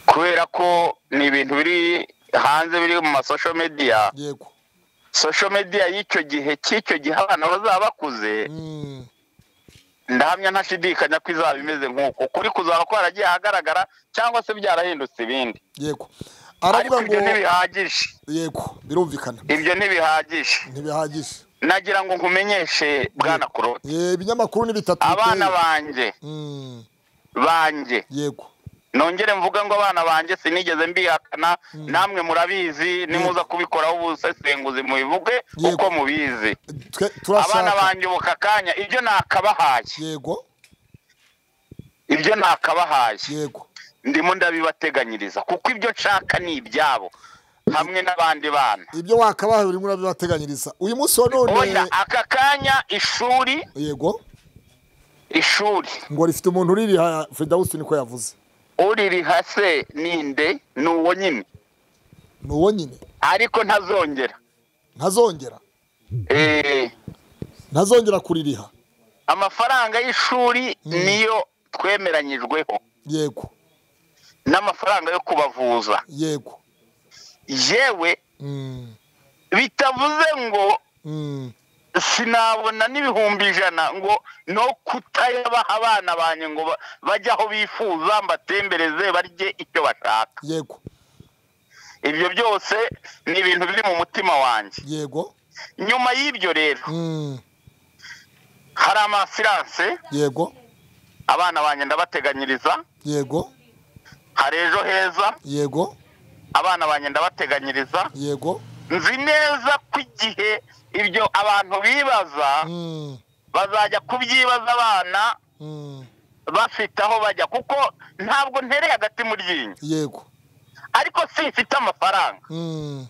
kubera ko ni ibintu biri hanze biri mu masosho mediya yego sosho mediya y'icyo gihe cy'icyo gihe abana bazaba bakuze Mm, ndahamya ntashidikanya ko izaba imeze nk'uko kuri kuzaba kwaragiye ahagaragara cyangwa se byarahindutse ibindi yego ariko aravuga ngo ibyo ntibihagije yego birumvikana ibyo ntibihagije ntibihagije nagira ngo nkumenyeshe bwana koroti Eh, ibinyamakuru ni bitatu abana biteye. banjye Mm, banjye yego nongere mvuga ngo abana banjye sinigeze mbihakana namwe murabizi nimuza kubikoraho ubusesenguzi mubivuge Yego. uko mubizi Twe- abana turashaka banjye ubu kakanya ibyo nakabahaye yego ibyo nakabahaye yego ndimo ndabibateganyiriza kuko ibyo nshaka ni ibyabo hamwe n'abandi bana ibyo wakabaha buri muri bibateganyiriza uyu munsi wa none oya aka kanya ishuri yego ishuri ngo rifite umuntu uririha Frida Houston ko yavuze uririha se ninde ni uwo nyine ni uwo nyine ariko ntazongera ntazongera eee ntazongera kuririha amafaranga y'ishuri niyo twemeranyijweho yego n'amafaranga yo kubavuza yego yewe Mm, bitavuze ngo mm, sinabona n'ibihumbi ijana ngo no kutayabaha abana banjye ngo ba- bajye aho bifuza mbatembereze barye icyo bashaka yego ibyo byose ni ibintu biri mu mutima wanjye yego nyuma y'ibyo rero Mm, hari amasiranse yego abana banjye ndabateganyiriza yego hari ejo heza yego abana banjye ndabateganyiriza yego nzi neza ko igihe ibyo abantu bibaza Mm, bazajya kubyibaza abana mm, bafite aho bajya kuko ntabwo ntereye agati mu ryinyo yego ariko simfite amafaranga Mm,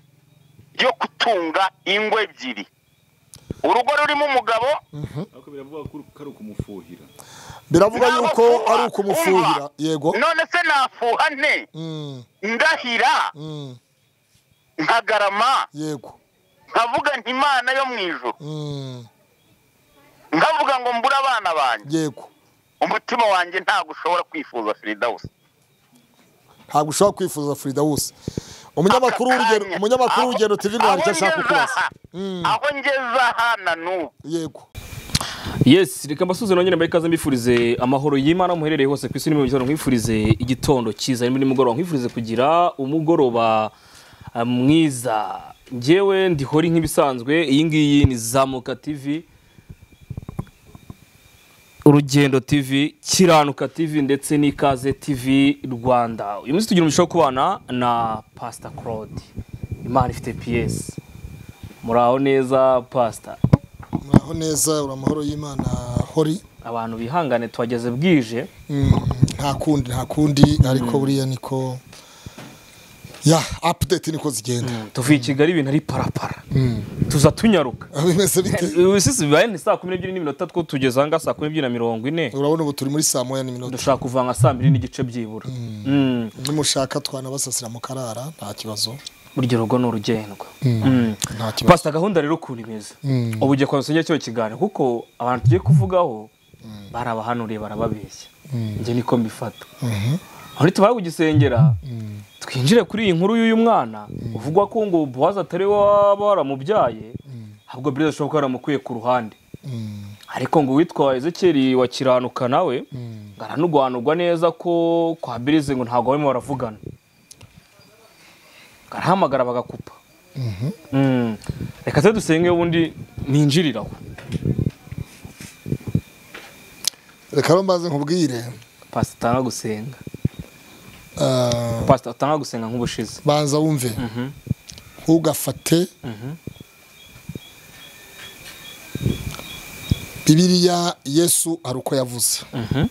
yo gutunga ingo ebyiri urugo rurimo umugabo mhm. ariko biravuga ko uru- ko ari ukumufuhira biravuga Ntabwo yuko fuha, ari ukumufuhira umva. yego none se nafuha nte Mm, ndahira mm, nkagarama yego nkavuga nti imana yo mu ijoro Mm, nkavuga ngo mbure abana banjye yego umutima wanjye ntabwo ushobora kwifuza firidawusi ntabwo ushobora kwifuza Frida Houston umunyamakuru Aka w'urugendo kanya. umunyamakuru w'urugendo TV Aho Rwanda icyo ashaka ngeze kubaza aha- Mm, aho ngeze aha na n'ubu yego yes reka mbasuze nongere mbere ikaze mbifurize amahoro y'imana muherereye hose ku isi n'imirongo itanu nkwifurize igitondo cyiza n'indi mugoroba nkwifurize kugira umugoroba ah, mwiza njyewe ndihori nk'ibisanzwe iyi ngiyi ni zamuka tivi urugendo tv kiranuka tv ndetse n'ikaze tv rwanda uyu munsi tugira umugisha wo kubana na pasita claude imana ifite piyesi muraho neza pasita muraho neza uri amahoro y'imana hori abantu bihangane tuhageze bwije Mm, nta kundi nta kundi ariko buriya niko ya apudeti niko zigenda tuvuye i kigali ibintu ari parapara tuza tunyaruka bimeze bite ubu sisi bibaye ni saa kumi n'ebyiri n'iminota two tugeze aha ngaha saa kumi n'ebyiri na mirongo ine urabona ubu turi muri saa moya n'iminota dushaka kuva nka saa mbiri n'igice byibura Mm. nimushaka twanabasasira mu karara nta kibazo buryo rugo ni urugendwa Mm. nta kibazo pasita gahunda rero ukuntu imeze Mm. ubu ugiye kwasongera cyo kiganiro kuko abantu tugiye kuvugaho bari abahanuriye barababeshya njye niko mbifata aho ntitubare kugisengera twinjire kuri iyi nkuru y'uyu mwana uvugwa ko ngo buwazi atari we waba waramubyaye ahubwo buriya ashobora kuba yaramukwiye ku ruhande Mm, ariko ngo uwitwa ezekeri wa kiranuka nawe mm. ngo aranurwanurwa neza ko kwa birize ngo ntabwo barimo baravugana ngo arahamagara bagakupa Mhm. Mm. reka tujye dusenge ubundi ninjiriraho reka rero mbaze nkubwire pasita utanga gusenga ah, pasita utanga gusenga nk'ubushize banza wumve Mhm. ntugafate Mhm. bibiriya yesu hari uko yavuze Mhm.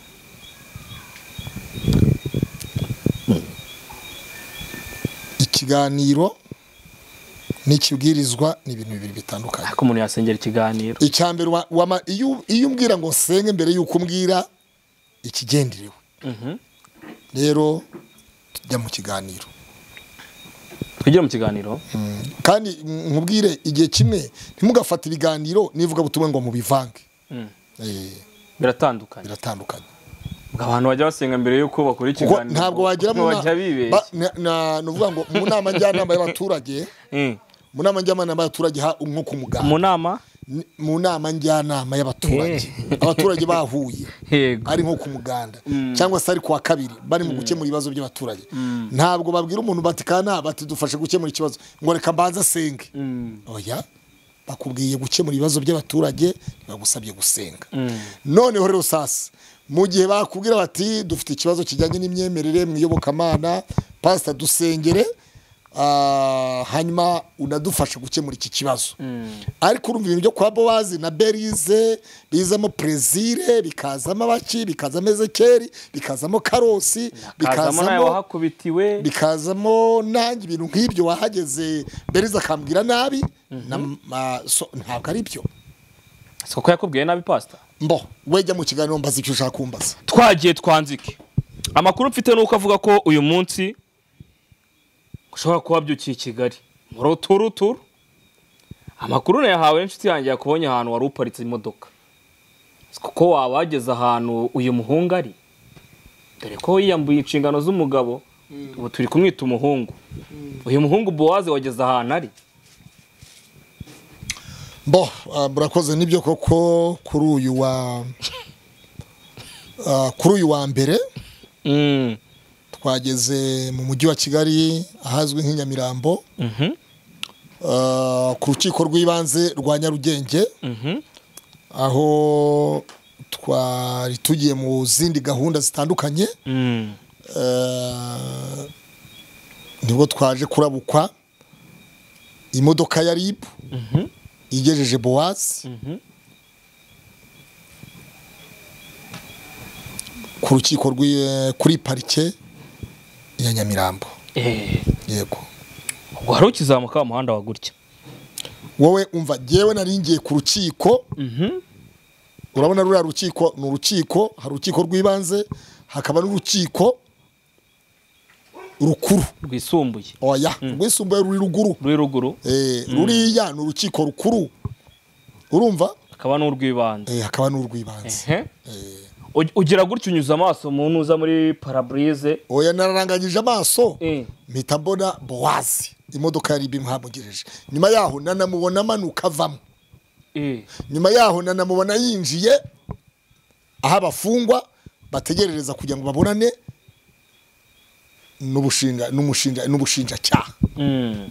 ikiganiro n'ikibwirizwa ni ibintu bibiri bitandukanye ariko umuntu yasengera ikiganiro icya mbere wa- wama- iyo iyo umbwira ngo nsenge mbere y'uko umbwira ikigenderewe Mhm. rero tujya mu kiganiro twigire mu kiganiro kandi mm, nkubwire igihe kimwe ntimugafate ibiganiro n'ivugabutumwa ngo mubivange Mm. Eh, biratandukanye biratandukanye ngo abantu bajya basenga mbere y'uko bakora kuko ikiganiro ntabwo wagira mu mu bajya ba- bibeshya na- na- ni ukuvuga ngo mu nama njyanama y'abaturage Mm. mu nama njyanama y'abaturage ha- nko ku muganda mu nama Ni- mu nama njyanama y'abaturage abaturage bahuye yego ari nko ku muganda cyangwa se ari ku wa kabiri bari mu gukemura ibibazo by'abaturage ntabwo babwira umuntu bati kana bati dufashe gukemura ikibazo ngo reka mbanze asenge oya bakubwiye gukemura ibibazo by'abaturage bagusabye gusenga noneho rero sasa mu gihe bakubwira bati dufite ikibazo kijyanye n'imyemerere mu iyobokamana pasita dusengere ah, hanyuma unadufasha gukemura iki kibazo ariko urumva ibintu byo kwa bowazi na berize bizamo perezire bikazamo abaki bikazamo ezekeri bikazamo karosi kazamo nawe bikazamo wahakubitiwe bikazamo nanjye ibintu nk'ibyo wahageze beriza akambwira nabi na- ma- so- ntabwo ari byo si kuko yakubwiye nabi pasita mbo we jya mu kiganiro mbaza icyo ushaka kumbaza twagiye twanzike amakuru mfite ni uko avuga ko uyu munsi ushobora kuba wabyukiye i kigali muri uturuturu amakuru nayahawe n'inshuti yanjye yakubonye ahantu wari uparitse imodoka Si kuko waba wageze ahantu uyu muhungu ari dore ko yiyambuye inshingano z'umugabo ubu turi kumwita umuhungu uyu muhungu bowaze wageze ahantu ari mbo ah, murakoze nibyo koko kuri uyu wa ah, kuri uyu wa mbere Mm. twageze mu mujyi wa kigali ahazwi nk'i nyamirambo Mhm. ah, ku rukiko rw'ibanze rwa nyarugenge Mhm. aho twari tugiye mu zindi gahunda zitandukanye Mm. Eh, nibwo twaje kurabukwa imodoka ya ribu Mhm. igejeje bowazi Mhm. ku rukiko rw'i- kuri parike ya nyamirambo Eh, yego ubwo wari ukizamuka wa muhanda wa gutya wowe umva ngewe nari ngiye ku rukiko Mhm. urabona ruriya rukiko ni urukiko hari urukiko rw'ibanze hakaba n'urukiko rukuru rwisumbuye oya rwisumbuye ruri ruguru ruri ruguru Eh, ruriya ni urukiko rukuru urumva hakaba n'urw'ibanze Eh, hakaba n'urw'ibanze Ehe. Ug- ugira gutya unyuza amaso mu ntuza muri paraburize oya nararanganyije amaso Eh. mpita mbona bowazi imodoka yari ibimuhamugereje nyuma yaho nanamubona amanuka avamo Eh. nyuma yaho nanamubona yinjiye aho abafungwa bategerereza kugira ngo babonane n'ubushinga n'umushinja n'ubushinjacyaha Mm.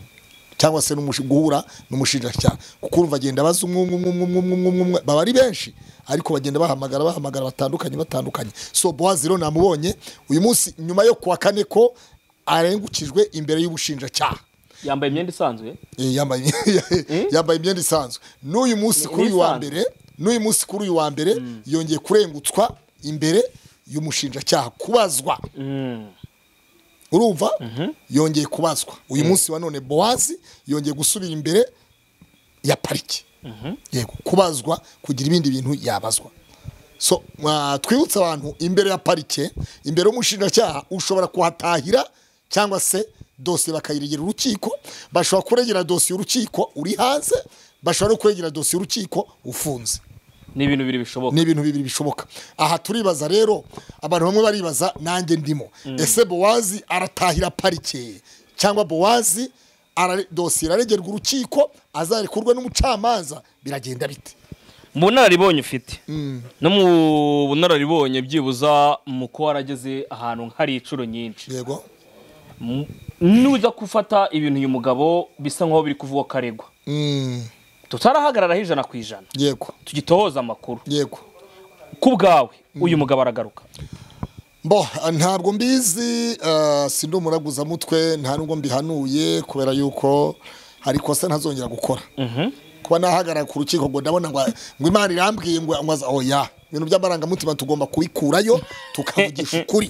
cyangwa se n'umushi- guhura n'umushinjacyaha kuko urumva agenda abaza umwe umwe umwe umwe umwe umwe umwe umwe baba ari benshi ariko bagenda bahamagara bahamagara batandukanye batandukanye so bowazi rero namubonye uyu munsi nyuma yo kuwa kane ko arengukijwe imbere y'ubushinjacyaha yambaye imyenda isanzwe Eh, yambaye yambaye imyenda isanzwe n'uyu munsi kuri uyu wa isanzwe. mbere n'uyu munsi kuri uyu wa mbere yongeye kurengutswa imbere y'umushinjacyaha kubazwa Mm. urumva yongeye kubazwa uyu munsi wa none bowazi yongeye gusubira imbere ya pariki yego kubazwa kugira ibindi bintu yabazwa so mwa- twibutse abantu imbere ya parike imbere y'umushinjacyaha ushobora kuhatahira cyangwa se dosiye bakayiregera urukiko bashobora kuregera dosiye urukiko uri hanze bashobora no kuregera dosiye urukiko ufunze ni ibintu bibiri bishoboka ni ibintu bibiri bishoboka aha turibaza rero abantu bamwe baribaza nanjye ndimo ese bowazi aratahira parike cyangwa bowazi ara- dosiye iraregerwa urukiko azarekurwa n'umucamanza biragenda bite mu bunararibonye ufite no mu bunararibonye byibuza mu kuba warageze ahantu hari inshuro nyinshi yego M- nuza gufata ibintu uyu mugabo bisa nk'aho biri kuvuga ko aregwa Mm, tutarahagararaho ijana ku ijana yego tugitohoza amakuru yego ku bwawe uyu mugabo aragaruka bo ntabwo mbizi eh, si ndi umuraguzamutwe nta nubwo mbihanuye kubera yuko hari ikosa ntazongera gukora kuba nahagarara ku rukiko ngo ndabona ngo ngo imana irambwiye ngo ngo aza- oya ibintu by'amarangamutima tugomba kubikurayo tukavugisha ukuri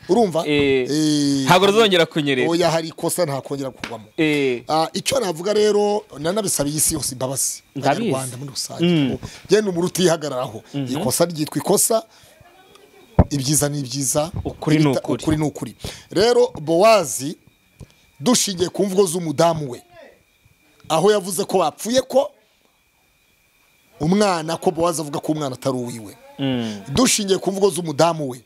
urumva Eh, Eh, ntabwo ruzongera kunyerera oya hari ikosa ntakongera kugwamo Eh, Ah, icyo navuga rero nanabisaba iyi si yose imbabazi Ndabizi. abanyarwanda muri rusange genda umuntu utihagararaho ikosa ryitwa ikosa ibyiza ni ibyiza Ukuri ni ibita- ukuri. ukuri ni ukuri rero bowazi dushingiye ku mvugo z'umudamu we aho yavuze ko bapfuye ko umwana ko bowazi avuga ko umwana atari uwiwe mm, dushingiye ku mvugo z'umudamu we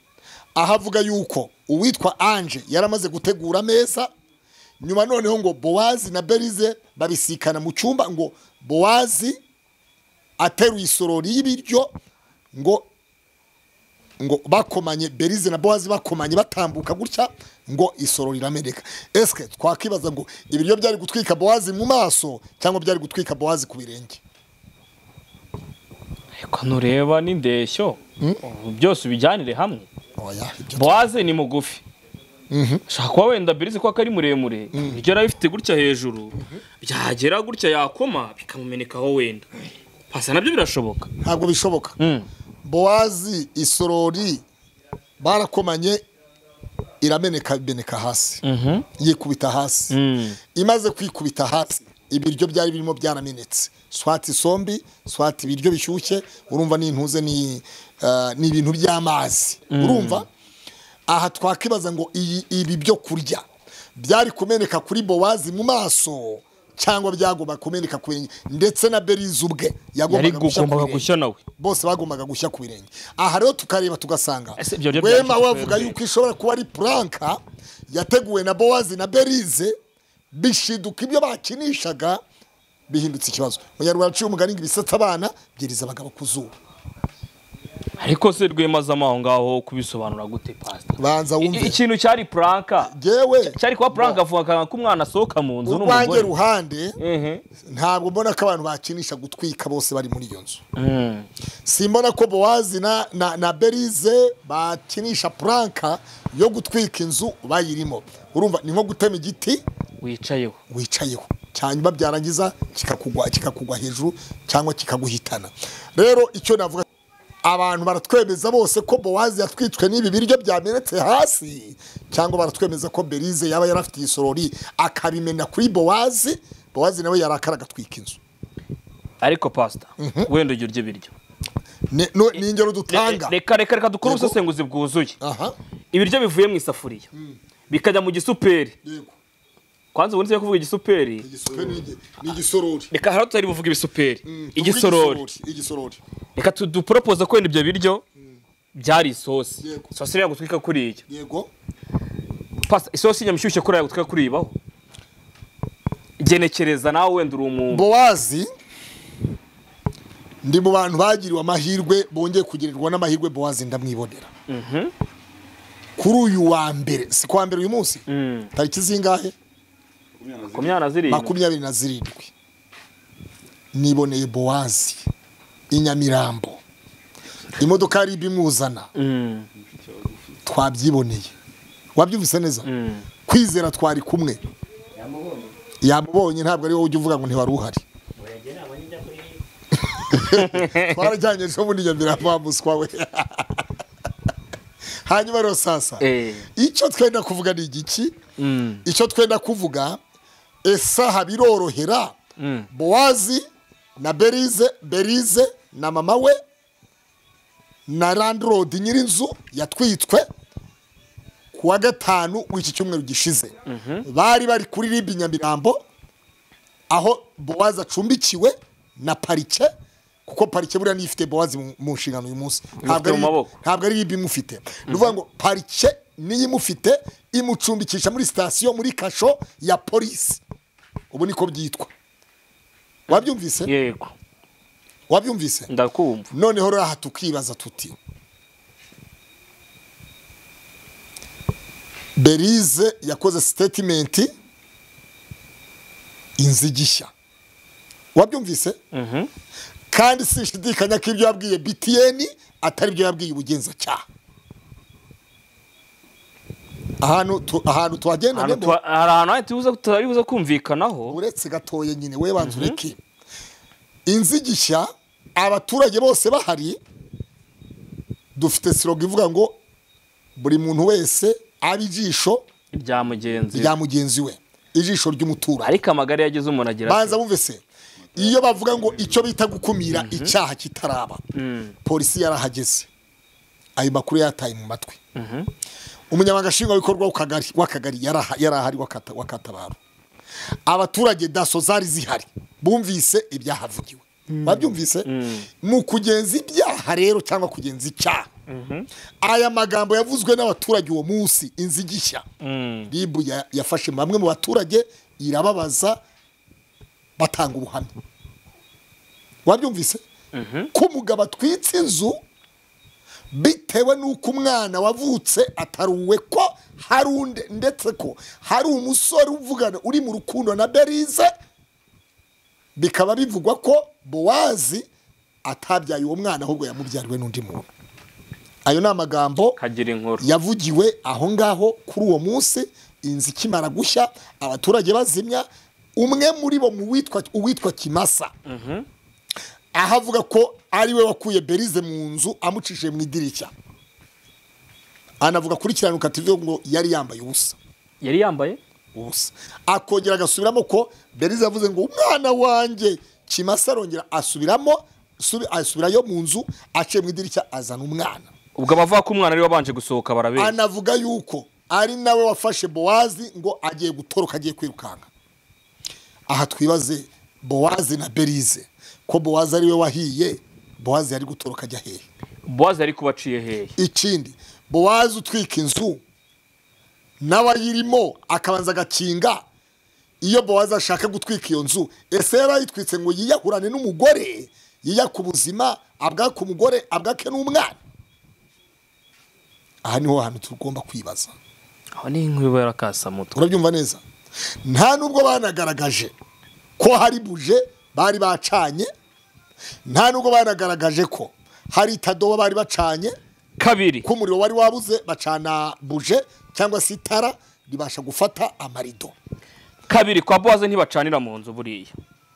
aho avuga yuko uwitwa anje yaramaze gutegura ameza nyuma noneho ngo bowazi na berize babisikana mu cyumba ngo bowazi ateruye isorori y'ibiryo ngo ngo bakomanye berize na bowazi bakomanye batambuka gutya ngo isorori irameneka esike twakwibaza ngo ibiryo byari gutwika bowazi mu maso cyangwa byari gutwika bowazi ku birenge reka ntureba n'indeshyo byose ubijyanire hamwe oya ibyo bowaze ni mugufi shaka kuba wenda birizi ko ari muremure ibyo yari abifite gutya hejuru byagera gutya yakoma bikamumenekaho wenda pasa nabyo birashoboka ntabwo bishoboka Mm. bowazi isorori barakomanye irameneka imeneka hasi Mhm. yikubita hasi Mm. imaze kwikubita hasi ibiryo byari birimo byaramenetse swati isombi swati ibiryo bishyushye urumva n'intuze ni eh, ni ibintu by'amazi urumva aha twakwibaza ngo iyi ibi byo kurya byari kumeneka kuri bowazi mu maso cyangwa byagomba kumeneka ku birenge ndetse na berize ubwe yari yagombaga gushya ku gugombaga birenge gushya nawe bose bagombaga gushya ku birenge aha rero tukareba tugasanga Ese ibyo byo wema byanditse wavuga kuri yuko ishobora kuba ari puranka yateguwe na bowazi na berize bishiduka ibyo bakinishaga bihindutse ikibazo munyarwanda aciye umugani ngo ibisatsi abana byiriza abagabo ku zuba ariko se rwemazamo aho ngaho kubisobanura gute pasita banza I- wumve ikintu cyari puranka yewe cyari kuba puranka avuga ko umwana asohoka mu nzu urwanjye n'umugore ruhande Mhm. ntabwo mbona ko abantu bakinisha gutwika bose bari muri iyo nzu Mm. simbona ko bowazi na, na, na berize bakinisha puranka yo gutwika inzu bayirimo urumva ni nko gutema igiti wicayeho wicayeho cyanyuma byarangiza kikakugwa kikakugwa hejuru cyangwa kikaguhitana rero icyo navuga abantu baratwemeza bose ko bowazi yatwitswe n'ibi biryo byamenetse hasi cyangwa baratwemeza ko berize yaba yarafite igisorori akabimena kuri bowazi bowazi nawe yarakara agatwika inzu ariko pasita wenda ujya urya ibiryo ni no- ni ingero dutanga reka reka reka dukore Yego. ubusesenguzi bwuzuye aha ibiryo bivuye mu isafuriya bikajya mu gisuperi yego kwanza ubundi se kuvuga igisuperi Igisuperi ni igi- ni igisorori reka hano tutari buvuge ibisuperi Tuvuge igisorori igisorori reka tu- duporopoza ko wenda ibyo biryo byari isosi Yego. isosi iriya gutwika kuriya yego Pasta, isosi nyamushyushye kuri iriya gutwika kuriyibaho genekereza nawe wenda uri umuntu bowazi ndi mu bantu bagiriwe amahirwe bongeye kugirirwa n'amahirwe bowazi ndamwibonera kuri uyu wa mbere si kuwa mbere uyu munsi Mm. tariki zingahe makumyabiri na zirindwi makumyabiri na zirindwi niboneye bowazi i nyamirambo imodoka yari ibimuzana Mm, twabyiboneye wabyumvise neza mm. kwizera twari kumwe yamubonye ntabwo ari wowe ujya uvuga ngo ntiwari uhari twarajyanye ejo bundi nyamirambo wa muswa we hanyuma rero sasa Eh. icyo twenda kuvuga ni igiki Mm. icyo twenda kuvuga esaha birorohera Mm. bowazi na berize berize na mama we na landirodi nyir'inzu yatwitswe ku wa gatanu w'iki cyumweru gishize bari bari kuri ribi nyamirambo aho bowazi acumbikiwe na parike kuko parike buriya niyo ifite bowazi mu- mu nshingano uyu munsi ntabwo mu ari- maboko. ntabwo ari ribi imufite ni ukuvuga ngo parike niyo imufite imucumbikisha muri sitasiyo muri kasho ya polisi ubu niko byitwa wabyumvise yego wabyumvise ndakumva noneho rero aha tukibaza tuti berize yakoze sitetimenti inzigishya wabyumvise Mhm. kandi sinshidikanya ko ibyo yabwiye btn atari ibyo yabwiye ubugenzacyaha ahantu tu- ahantu tuhagenda Ahantu tuha- hari ahantu hahita uza- tutari buze kumvikanaho uretse gatoya nyine we banza ureke inzigishya abaturage bose bahari dufite siroga ivuga ngo buri muntu wese abe ijisho rya mugenzi rya mugenzi we ijisho ry'umuturanyi ariko amagare yagize umuntu agira banza bumve se iyo bavuga ngo icyo bita gukumira icyaha kitaraba polisi yarahageze ayo makuru yataye mu matwi umunyamabanga nshingwabikorwa w'akagari- w'akagari yaraha- yarahari wakata- wakatabaro abaturage daso zari zihari bumvise ibyahavugiwe babyumvise mu kugenza ibyaha rero cyangwa kugenza icyaha aya magambo yavuzwe n'abaturage uwo munsi inzigishya Mm. ribu ya- yafashe bamwe mu baturage irababaza batanga ubuhamya wabyumvise ko umugabo atwitse inzu bitewe n'uko umwana wavutse ataruwe ko hari undi ndetse ko hari umusore uvugana uri mu rukundo na berize bikaba bivugwa ko bowazi atabyaye uwo mwana ahubwo yamubyariwe n'undi muntu ayo ni amagambo kagira inkuru yavugiwe aho ngaho kuri uwo munsi inzu ikimara gushya abaturage bazimya umwe muri bo mu witwa uwitwa kimasa aho avuga ko ariwe wakuye berize mu nzu amucishije mu idirishya anavuga kuri kiranuka TV ngo yari yambaye ubusa yari yambaye ubusa akongera agasubiramo ko berize yavuze ngo umwana wanjye kimasa arongera asubiramo subi- asubirayo mu nzu aciye mu idirishya azana umwana ubwo abavuga ko umwana ari wabanje gusohoka barabeshya anavuga yuko ari nawe wafashe bowazi ngo agiye gutoroka agiye kwirukanka aha twibaze bowazi na berize ko bowazi ariwe wahiye bowazi yari gutoroka ajya hehe bowazi yari kubaciye hehe ikindi bowazi utwika inzu n'abayirimo akabanza agakinga iyo bowazi ashaka gutwika iyo nzu ese yari ayitwitse ngo yiyahurane n'umugore yiyake ubuzima abwake umugore abwake n'umwana aha niho hantu tugomba kwibaza aho ni inkuru iba yarakasamutwe urabyumva neza nta nubwo banagaragaje ko hari buje bari bacanye nta nubwo banagaragaje ko hari itadobo bari bacanye kabiri ko umuriro wari wabuze bacana buje cyangwa se itara ribasha gufata amarido kabiri kwa bowaze ntibacanira mu nzu buriya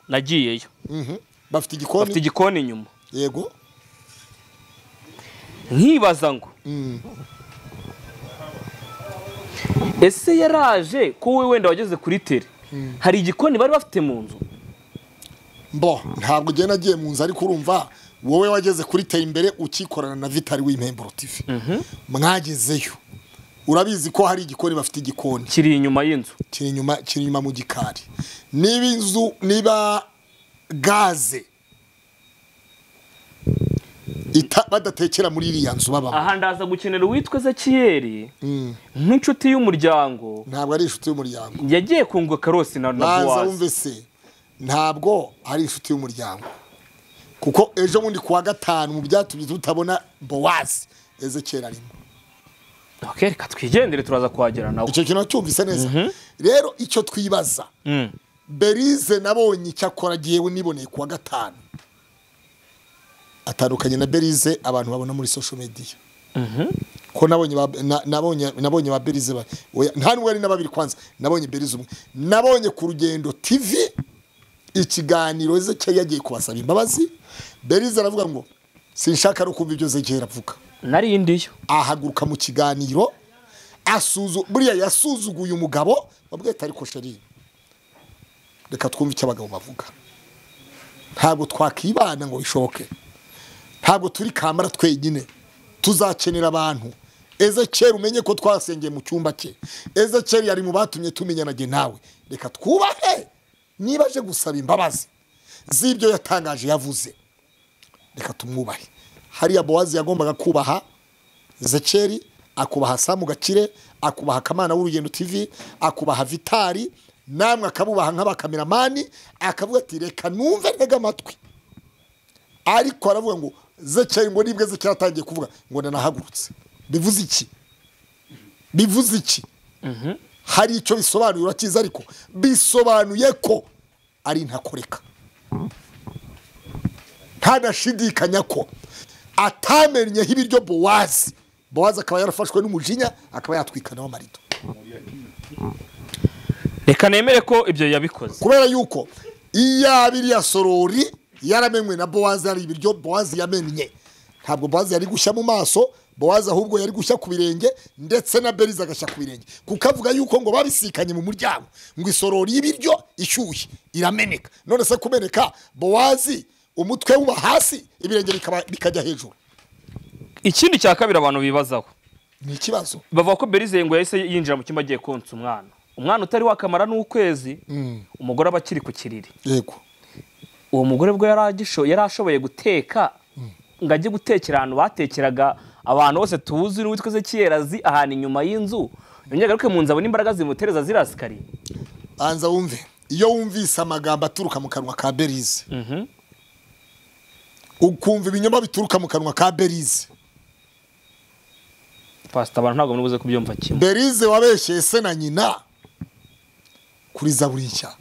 nagiyeyo Mhm. bafite bafite igikoni igikoni inyuma yego nkibaza ngo ese yaraje ko wowe wenda wageze kuri tere hari igikoni bari bafite mu nzu mbo ntabwo ugenda agiye mu nzu ariko urumva wowe wageze kuri tera imbere ukikorana na vitari w'impemburo tv mwagezeyo urabizi ko hari igikoni bafite igikoni kiri inyuma y'inzu kiri inyuma kiri inyuma mu gikari niba inzu niba gaze ita badatekera muri iriya nzu babamo aha ndaza gukenera uwitwa ezekiyeri nk'inshuti y'umuryango ntabwo ari inshuti y'umuryango yagiye kungwa karosi na na baza bowaze wumve se ntabwo ari inshuti y'umuryango kuko ejo bundi ku wa gatanu mu byatumye tutabona bowazi ezekera arimo Ok, reka twigendere turaza kuhagera nawe icyo kintu cyumvise neza rero icyo twibaza Mm. berize nabonye icyakora yewe niboneye ku wa gatanu atandukanye na berize abantu babona muri social media ko nabonye ba- na- nabonye nabonye ba berize ba- oya, nta nubwo ari na babiri kwanza nabonye berize umwe nabonye ku rugendo tv ikiganiro ezekeye yagiye kubasaba imbabazi berize aravuga ngo sinshaka no kumva ibyo ezekeye aravuga nari ndiyo ahaguruka mu kiganiro asuzu buriya yasuzuguye umugabo wabwita ariko sheri reka twumve icyo abagabo bavuga ntabwo twakibana ngo bishoboke ntabwo turi kamara twenyine tuzakenera abantu ezekeri umenye ko twasengeye mu cyumba cye ezekeri yari mu batumye tumenyana jye nawe reka twubahe niba aje gusaba imbabazi z'ibyo yatangaje yavuze reka tumwubahe hariya bowazi yagombaga kubaha zekeri akubaha samu gakire akubaha kamana w'urugendo tv akubaha vitari namwe akabubaha nk'abakameramani akavuga ati reka numve ntega amatwi ariko aravuga ngo zekeri ngo nibwe zekeri atangiye kuvuga ngo nanahagurutse bivuze iki bivuze iki hari icyo bisobanuye urakizi ariko bisobanuye ko ari ntakoreka ntanashidikanya ko atamenyeho ibiryo bowazi bowazi akaba yarafashwe n'umujinya akaba yatwikanaho amarido reka nemere ko ibyo yabikoze kubera yuko iyaba iriya sorori yaramenywe na bowazi hari ibiryo bowazi yamennye ntabwo bowazi yari gushya mu maso bowazi ahubwo yari gushya ku birenge ndetse na berize agashya ku birenge kuko avuga yuko ngo babisikanye mu muryango ngo isorori y'ibiryo ishyushye irameneka none se kumeneka bowazi umutwe wuba hasi ibirenge bikaba- bikajya hejuru ikindi cya kabiri abantu bibazaho ni ikibazo bavuga ko berize ngo yahise yinjira mu cyumba agiye konsa umwana umwana utari wakamara n'ukwezi umugore aba akiri ku kiriri yego uwo mugore bwo yari agisho- yari ashoboye guteka ngo ajye gutekera ahantu batekeraga abantu bose tuzi n'uwitwa Ezekiel azi ahantu inyuma y'inzu yongera agaruke mu nzu abona imbaraga zimutereza zirasikariye banza wumve iyo wumvise amagambo aturuka mu kanwa ka berize ukumva ibinyoma bituruka mu kanwa ka berize pasita abantu ntabwo muri buze kubyumva kimwe berize wabeshyeye se na nyina kuri zaburi nshya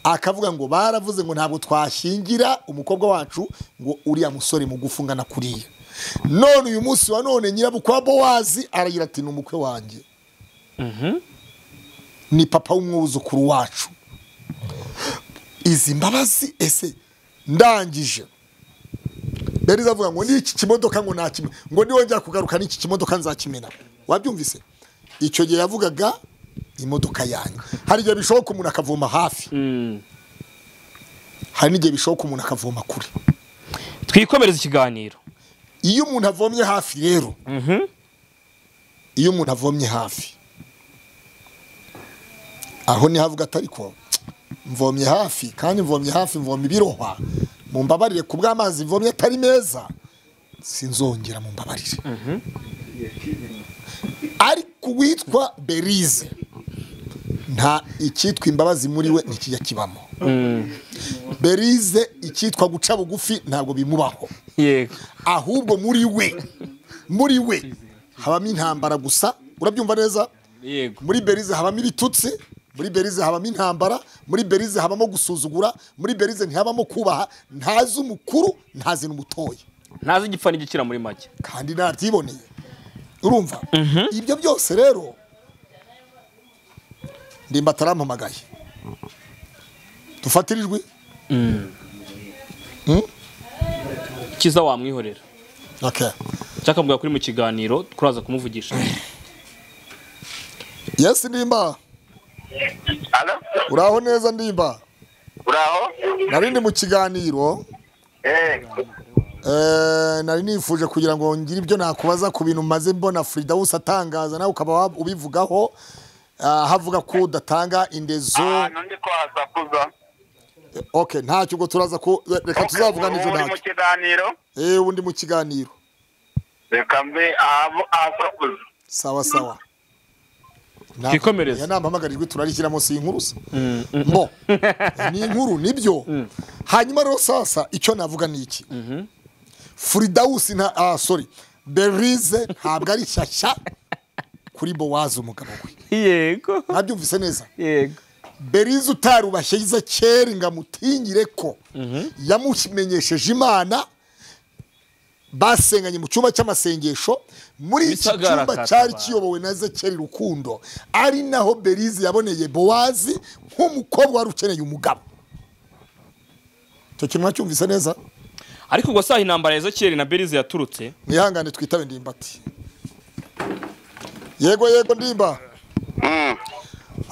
akavuga ngo baravuze ngo ntabwo twashingira umukobwa wacu ngo uriya musore mugufi ungana kuriya none uyu munsi wa none nyirabukwe wa bowazi aragira ati ni umukwe wanjye ni papa w'umwuzukuru wacu izi mbabazi ese ndangije berize avuga ngo n'iki kimodoka ngo nakimena ngo niwongera kugaruka n'iki kimodoka nzakimena wabyumvise icyo gihe yavugaga imodoka yanjye hari igihe bishoboka umuntu akavoma hafi hari n'igihe bishoboka umuntu akavoma kure twikomereza ikiganiro iyo umuntu avomye hafi rero iyo umuntu avomye hafi aho niho avuga atari ko mvomye hafi kandi mvomye hafi mvomye ibirohwa mu mbabarire ku bw'amazi mvomye atari meza sinzongera mu mbabarire ariko uwitwa berize nta icyitwa imbabazi muri we ntikijya kibamo berize icyitwa guca bugufi ntabwo bimubaho yego ahubwo muri we muri we habamo intambara gusa urabyumva neza yego muri berize habamo ibitutsi muri berize habamo intambara muri berize habamo gusuzugura muri berize ntihabamo kubaha ntazi umukuru ntazi n'umutoya ntazi igipfa n'igikira muri make kandi ntabyiboneye urumva ibyo byose rero ndimba atarampamagaye dufatire ijwi kiza wamwihorera Okay. cyakavuga kuri mu kiganiro turaza kumuvugisha yes ndimba Alo? uraho neza ndimba uraho nari ndi mu kiganiro Eh, Eh, nari nifuje kugira ngo ngire ibyo nakubaza ku bintu maze mbona Fridawusi atangaza nawe ukaba wa- ubivugaho Ah, havuga ko udatanga indezo ahantu ndi kwaza kuza okay ntacyo ubwo turaza ku reka tuzavuga n'ibyo uri mu ntacyo kiganiro eh undi mu kiganiro reka mbe ahabo- ahasa kuza sawa sawa Nta- Twikomereze. ya nampamagarijwe turarishyira munsi y'inkurusa mbo ni inkuru nibyo hanyuma rero sasa icyo navuga ni iki Fridawusi nta ah sorry Berize ntabwo ari shyashya kuri Bowazi umugabo we yego nabyumvise neza yego berize utarubashye yize kera ngo amutinyire ko yamumenyesheje imana basenganye mu cyumba cy'amasengesho muri iki Bisagara cyumba Katabara. cyari kiyobowe na zekeri rukundo ari naho berize yaboneye bowazi nk'umukobwa wari ukeneye umugabo icyo kintu mwacyumvise neza ariko ubwo saha intambara ya Ezekiel na berize yaturutse mwihangane twitabe ndimbati yego yego ndimba Mm.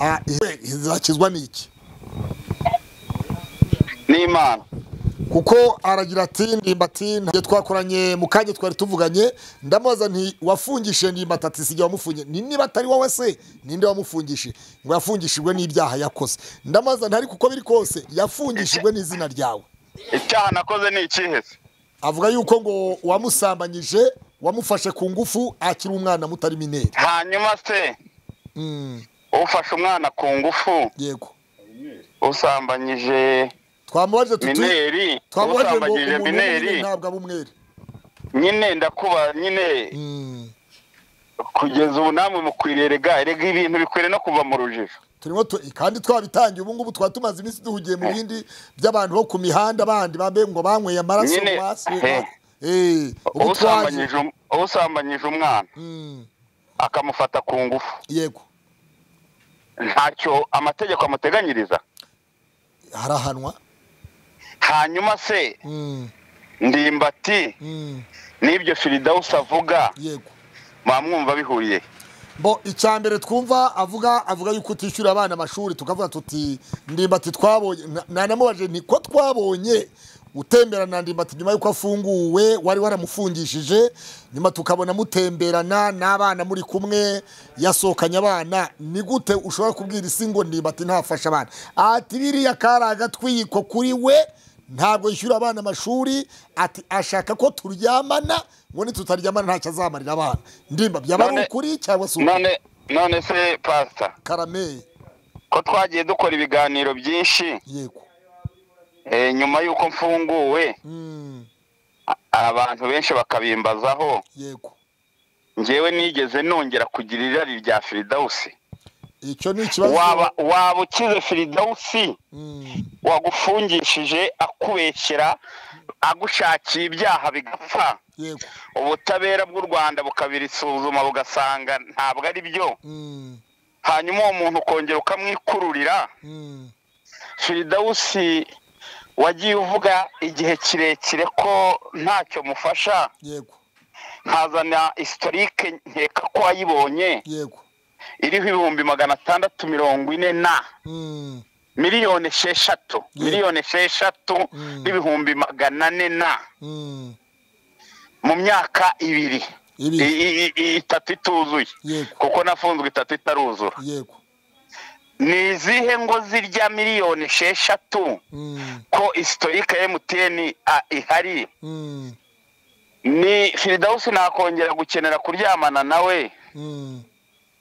Ah, ize- izakizwa n'iki n'imana kuko aragira ati ndimbati ntabwo twakoranye mu kanya twari tuvuganye ndamubaza nti wafungishije ndimbati ati sijya wamufungiye ni niba atari wowe se ninde wamufungishije ngo yafungishijwe n'ibyaha yakoze ndamubaza ntari kuko biri kose yafungishijwe n'izina ryawe icyaha nakoze ni ikihe se avuga yuko ngo wamusambanyije wamufashe ku ngufu akiri umwana mutari mineri hanyuma se Mm, ufashe umwana ku ngufu yego usambanyije twamubajije tuti mineri twamubajije ngo usambanyije umuntu w'umwere mineri ntabwo aba umwere nyine ndakuba nyine Mm, kugeza ubu namwe mukwiriye rega rega ibintu bikwiriye no kuva mu rujijo turimo tu- kandi twabitangiye ubu ngubu twaba tumaze iminsi duhugiye mu bindi by'abantu bo ku mihanda bandi bambaye ngo banyweye amaraso Nyine, basi eh. eh ubu twaje usambanyije um- usambanyije umwana Mm, akamufata ku ngufu yego ntacyo amategeko amuteganyiriza harahanwa hanyuma se Mm, ndimbati mm, n'ibyo firidawusi avuga yego mwamwumva bihuriye bo icya mbere twumva avuga avuga yuko utishyura abana amashuri tukavuga tuti ndimbati twabonye na- nanamubaje nti ko twabonye utemberana na ndimbati nyuma yuko afunguwe wari waramufungishije nyuma tukabona mutemberana n'abana muri kumwe yasohokanye abana ni gute ushobora kubwira isi ngo ndimbati ntafashe abana ati biriya kari agatwiko kuri we ntabwo yishyura abana amashuri ati ashaka ko turyamana ngo nitutaryamana ntacyo azamarira abana ndimba byaba ari None- ukuri cyangwa se none none se pasita karameye ko twagiye dukora ibiganiro byinshi yego eh, nyuma y'uko mfunguwe Mm, a- abantu benshi bakabimbazaho yego ngewe nigeze nongera kugira irari rya firidawusi icyo ni ikibazo waba waba ukize firidawusi Mm, wagufungishije akubeshyera agushakiye ibyaha bigapfa yego ubutabera bw'u rwanda bukabirisuzuma bugasanga ntabwo ari byo Mm, hanyuma uwo muntu ukongera ukamwikururira mm, firidawusi wagiye uvuga igihe kirekire ko ntacyo mufasha yego nkazana isitorike nkeka ko wayibonye yego iriho ibihumbi magana atandatu mirongo ine na Mm, miliyoni esheshatu miliyoni esheshatu Mm. n'ibihumbi magana ane na mm, mu myaka ibiri Ibiri. I- i- i- itatu ituzuye yego kuko nafunzwe itatu itaruzura yego ni izihe ngo zirya miliyoni esheshatu Mm, ko isitorike ya emutiyeni a- ihari mm, ni firidawusi nakongera gukenera kuryamana nawe mm,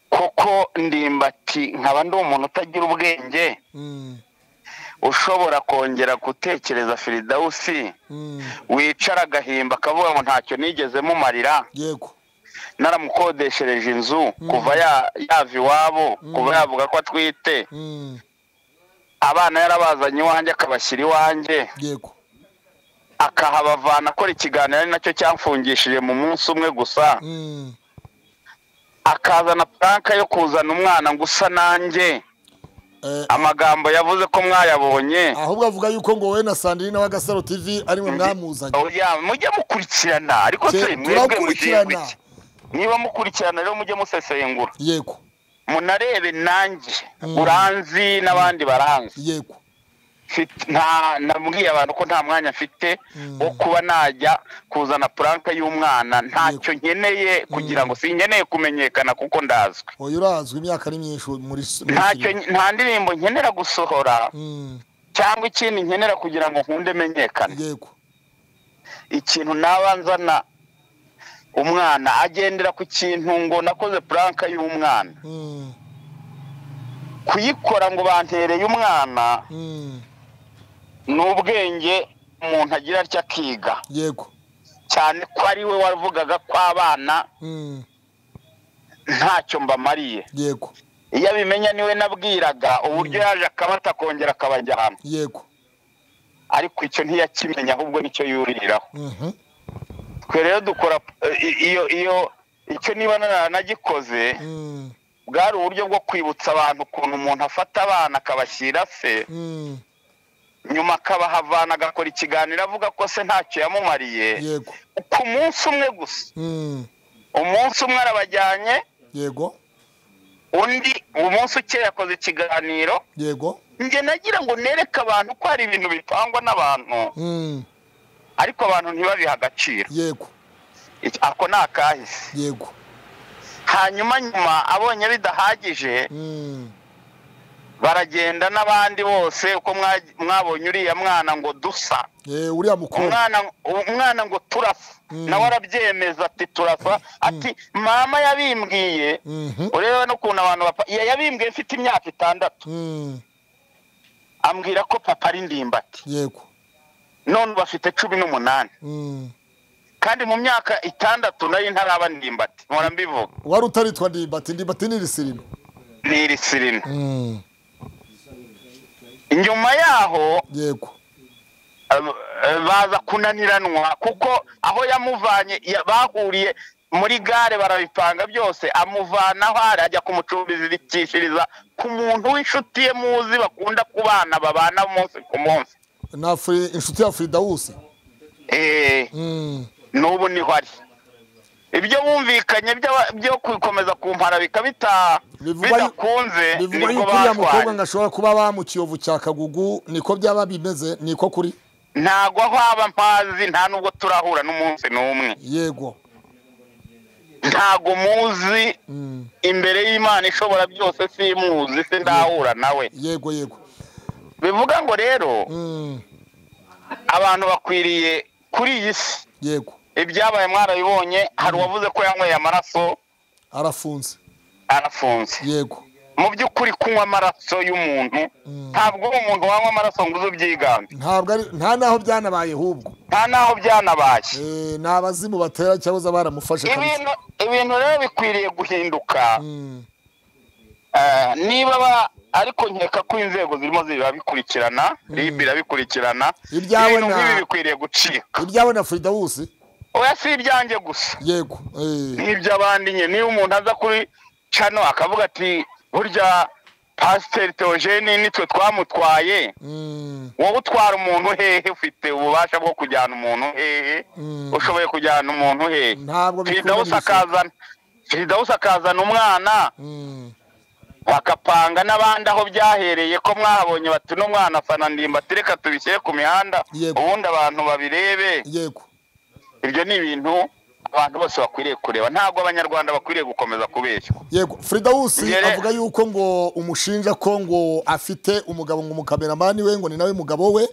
kuko ndimbati nkaba ndi umuntu utagira ubwenge mm, ushobora kongera gutekereza firidawusi mm, wicara agahimba akavuga ngo ntacyo nigeze mumarira yego naramukodeshereje inzu kuva ya- yava iwabo kuva yavuga ko atwite Mm, abana yarabazanye iwanjye akabashyira iwanjye yego akahabavana akora ikiganiro ari nacyo cyamfungishije mu munsi umwe gusa Mm, akazana puranka yo kuzana umwana ngo usa nanjye eh, amagambo yavuze ko mwayabonye ahubwo avuga yuko ngo wowe na sandrine wa gasaro tv ari mwe mwamuzanye Oya, mujye mukurikirana ariko Se- se mwebwe mushinzwe turakurikirana iki niba mukurikirana rero mujye musesengura yego munarebe nanjye Mm. uranzi n'abandi baranzi yego Mfite- nta nabwiye abantu ko nta mwanya mfite Mm. wo kuba najya kuzana puranka y'umwana ntacyo nkeneye kugira ngo sinkeneye kumenyekana kuko ndazwi oya urazwi imyaka ni myinshi muri muri ntacyo filime. nta ndirimbo nkenera gusohora Mm, cyangwa ikindi nkenera kugira ngo nkunde menyekane yego ikintu naba nzana umwana agendera ku kintu ngo nakoze puranka y'umwana Mm, kuyikora ngo bantereye umwana mm, ni ubwenge umuntu agira atya akiga yego cyane ko ari we wavugaga ko abana Mm, ntacyo mbamariye yego iyo abimenya niwe nabwiraga uburyo yaje akabata akongera akabajyana yego ariko icyo ntiyakimenya ahubwo nicyo yuriraho Mhm, twe rero dukora eh, i- iyo iyo icyo niba naranagikoze mm, bwari uburyo bwo kwibutsa abantu ukuntu umuntu afata abana akabashyira se mm, nyuma akabahavana agakora ikiganiro avuga ko se ntacyo yamumariye yego ku munsi umwe gusa Mm, umunsi umwe arabajyanye yego undi umunsi ukeye yakoze ikiganiro yego njye nagira ngo nereke abantu ko hari ibintu bitangwa n'abantu Mm, ariko abantu ntibabihe agaciro yego Iki- ako ni akahise yego hanyuma nyuma abonye bidahagije Mm, baragenda n'abandi bose uko mwa- mwabonye uriya mwana ngo dusa eh, uriya mukobwa umwana umwana ngo turasa Mm. nawe arabyemeza ati turasa ati mama yabimbwiye Mhm, urebe n'ukuntu abantu bapfa yabimbwiye mfite imyaka itandatu mm, ambwira ko papa ari ndimbati yego none ubu afite cumi n'umunani Mm. kandi mu myaka itandatu nayo ntaraba ndimbati mpora mbivuga wari utaritwa ndimbati ndimbati ni irisirino ni iri sirina Mm, nyuma yaho yego eh, eh, baza kunaniranwa kuko aho yamuvanye ya- bahuriye muri gare barabipanga byose amuvana aho ari ajya kumucumbikishiriza ku muntu w'inshuti ye muzi bakunda kubana babana umunsi ku munsi na Fri- inshuti ya firidawusi Eh, Mm, n'ubu niho ari ibyo bumvikanye by'aba- byo gukomeza kumpara bikaba bita- Bivugwa yu- bidakunze bivugwa nibwo yuko uriya mukobwa batwaye ngo ashobora kuba bamukiyovu cya kagugu niko byaba bimeze niko kuri ntago aho aba mpazi nta nubwo turahura n'umunsi n'umwe yego ntago muzi Mm, imbere y'imana ishobora byose simuzi se ndahura nawe yego yego bivuga ngo rero Mm, abantu bakwiriye kuri iyi si yego ibyabaye mwarabibonye hari uwavuze ko yanyweye amaraso arafunze arafunze yego mu by'ukuri kunywa amaraso y'umuntu ntabwo uri umuntu wanywa amaraso ngo uze ubyiganze ntabwo ari nta n'aho byanabaye hubwo nta n'aho byanabaye Eh, ni abazimu batera cyahoze baramufashe kabisa ibintu ibintu rero bikwiriye guhinduka Mm, Eh, niba ba- ariko nkeka ko inzego zirimo zirabikurikirana ribi irabikurikirana Ibyawe ibintu na- nk'ibi bikwiriye gucika ibyawe na frida wose oya si ibyanjye gusa yego eh, n'iby'abandi nyine niba umuntu aza kuri cano akavuga ati burya pasiteri teogeni nitwe twamutwaye mm, wowe utwara umuntu hehe ufite ububasha bwo kujyana umuntu hehe Mm. ushoboye kujyana umuntu hehe Ntabwo bikurura Firidausi ibisuko. akazana Firidausi akazana umwana mm, bakapanga n'abandi aho byahereye ko mwahabonye bati uno mwana afana ndimba ati reka tubishyire ku mihanda Yego. ubundi abantu babirebe yego ibyo ni ibintu abantu bose bakwiriye kureba ntabwo abanyarwanda bakwiriye gukomeza kubeshywa yego frida wose Yere- avuga yuko ngo umushinja ko ngo afite umugabo ngo umukameramani we ngo ni nawe mugabo we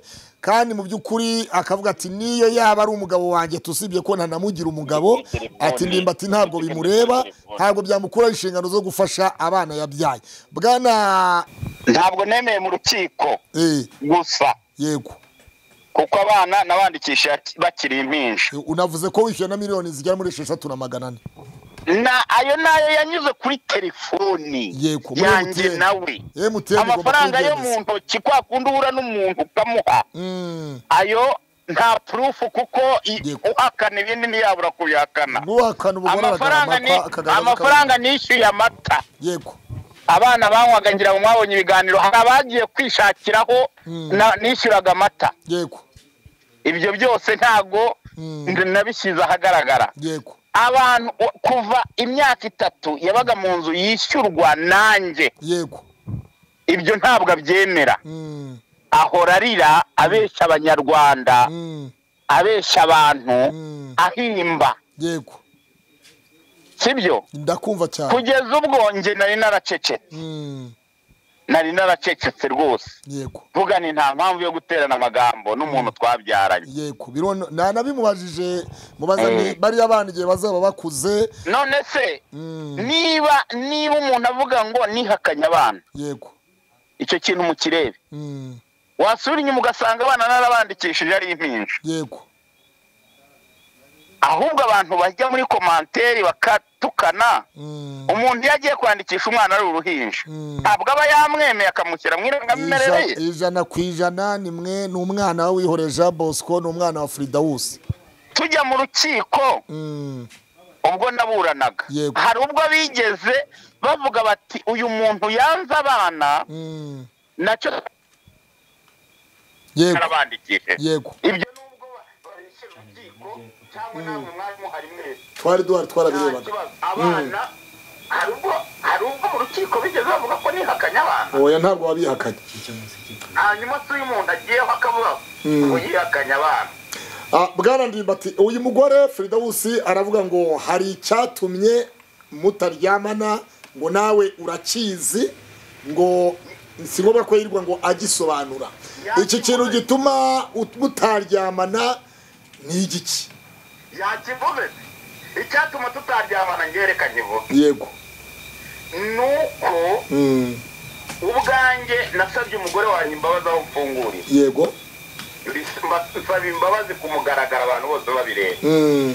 kandi mu by'ukuri akavuga ati niyo yaba ari umugabo wanjye tusibye ko ntanamugira umugabo ati ndimba ati ntabwo bimureba ntabwo byamukura inshingano zo gufasha abana yabyaye bwana ntabwo nemeye mu rukiko eh, gusa yego kuko abana nabandikisha bakiri impinja unavuze ko wishyura na miliyoni zigera muri esheshatu na magana ane na ayo nayo yanyuze kuri telefoni Yego, muri yanjye MTN. nawe MTN igomba amafaranga yo mu kubyemeza. ntoki kwa kundi uhura n'umuntu ukamuha Mm, ayo nta purufu kuko i- Yego. uhakana ibindi ntiyabura kubihakana guhakana ubugore amafaranga ni aragarama, akagarama, amafaranga nishyuye amata yego abana banywaga ngira ngo mwabonye ibiganiro hari abagiye kwishakiraho na- nishyuraga amata yego ibyo byose ntago Mm. nabishyize ahagaragara yego abantu o- kuva imyaka itatu yabaga mu nzu yishyurwa nanjye yego ibyo ntabwo abyemera Mm, ahora arira abeshya abanyarwanda mm, abeshya abantu Mm. ahimba yego sibyo ndakumva cyane kugeza ubwo njye nari naracecetse Mm, nari naracecetse rwose yego mvuga ni nta mpamvu yo guterana amagambo n'umuntu twabyaranye yego birono nta nabimubajije mubaza Mm. ni bariya bana igihe bazaba bakuze none se Mm, niba niba umuntu avuga ngo nihakanye abana yego icyo kintu mukirebe Mm, wasura inyuma ugasanga abana narabandikishije ari impinja yego ahubwo abantu bajya muri komanteri bakatukana Mm, umuntu iyo agiye kwandikisha umwana ari uruhinja Mm. ntabwo aba yamwemeye akamushyira mu irangamimerere ija- ye ijana ku ijana ni mwe ni umwana wihore jean bosco ni umwana wa fridawusi tujya mu rukiko Mm, ubwo naburanaga Yego. hari ubwo bigeze bavuga bati uyu muntu yanze abana mm, nacyo yego arabandikije yego ibyo nubwo babishyira urukiko cyangwa namwe mwari muhari mwese twari duhari nta twarabirebaga kibazo abana hari ubwo hari ubwo mu rukiko bigeze bavuga ko nihakanye abana oya ntabwo wabihakanye hanyuma se uyu muntu agiyeho akavuga ngo yihakanye abana Ah, bwana ndimbati uyu mugore Fridawusi aravuga ngo hari icyatumye mutaryamana ngo nawe urakizi ngo si ngombwa ko yirirwa ngo agisobanura iki kintu gituma ut- mutaryamana ni igiki yakivuze se icyatuma tutaryamana ngereka nkivuze yego ni uko Mm, ubwanjye nasabye umugore wanjye imbabazi aho mfungurira yego nsaba imbabazi ku mugaragaro abantu bose babireba Mm,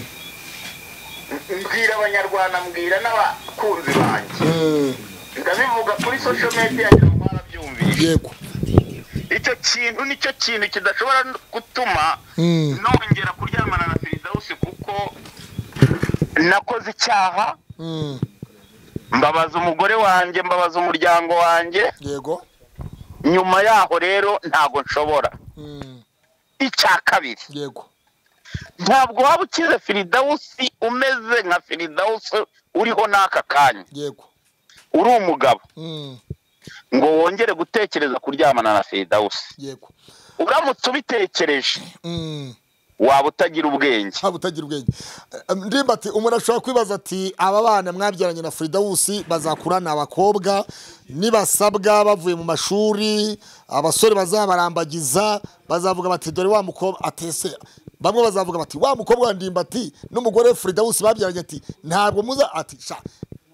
mbwira abanyarwanda mbwira n'abakunzi banjye mm, ndabivuga kuri social media yanjye mwarabyumvise yego icyo kintu nicyo kintu kidashobora no gutuma Mm, nongera kuryamana na perezida wose kuko nakoze icyaha mm, mbabaza umugore wanjye mbabaza umuryango wanjye yego nyuma yaho rero ntabwo nshobora Mm, icya kabiri yego ntabwo waba ukize firidawusi umeze nka firidawusi uriho n'aka kanya yego uri umugabo Mm, ngo wongere gutekereza kuryamana na firidawusi yego uramutse ubitekereje Mm, waba utagira ubwenge haba utagira ubwenge Eh, ndimba ati umuntu ashobora kwibaza ati aba bana mwabyaranye na firidawusi bazakura ni abakobwa nibasabwa bavuye mu mashuri abasore bazabarambagiza bazavuga bati dore wa mukobwa atese bamwe bazavuga bati wa mukobwa wa ndimbati n'umugore we firidawusi babyaranye ati ntabwo muza ati sha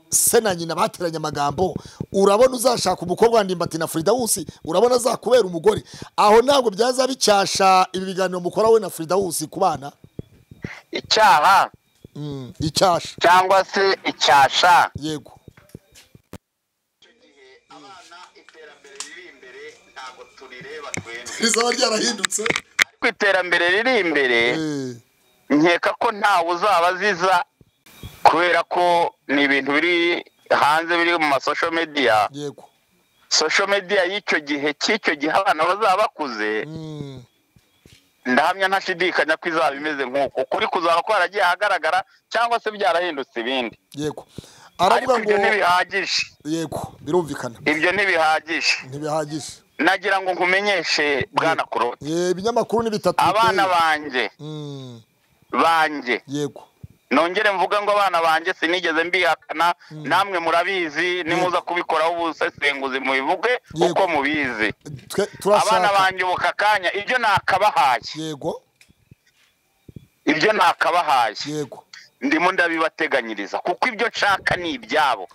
se na nyina bateranye amagambo urabona uzashaka umukobwa wa ndimbati na firidawusi urabona azakubera umugore aho ntabwo byaza bicyasha ibi biganiro mukora we na firidawusi ku bana icyaha Mm, icyasha cyangwa se icyasha yego abana iterambere riri imbere ntabwo turireba twembi rizaba ryarahindutse ariko iterambere riri imbere Eh, nkeka ko ntawe uzaba aziza kubera ko ni ibintu biri hanze biri mu masosho mediya yego sosho mediya y'icyo gihe cy'icyo gihe abana bazaba bakuze Mm, ndahamya ntashidikanya ko izaba imeze nk'uko ukuri kuzaba kwaragiye ahagaragara cyangwa se byarahindutse ibindi yego ariko aravuga ngo ibyo ntibihagije yego birumvikana ibyo ntibihagije ntibihagije nagira ngo nkumenyeshe bwana kurota Eh, ibinyamakuru ni bitatu abana biteye. banjye Mm, banjye yego nongere mvuga ngo abana banjye sinigeze mbihakana namwe murabizi nimuza kubikoraho ubusesenguzi mubivuge Yego. uko mubizi Twe- abana turashaka banjye ubu aka kanya ibyo nakabahaye yego ibyo nakabahaye yego ndimo ndabibateganyiriza kuko ibyo nshaka ni ibyabo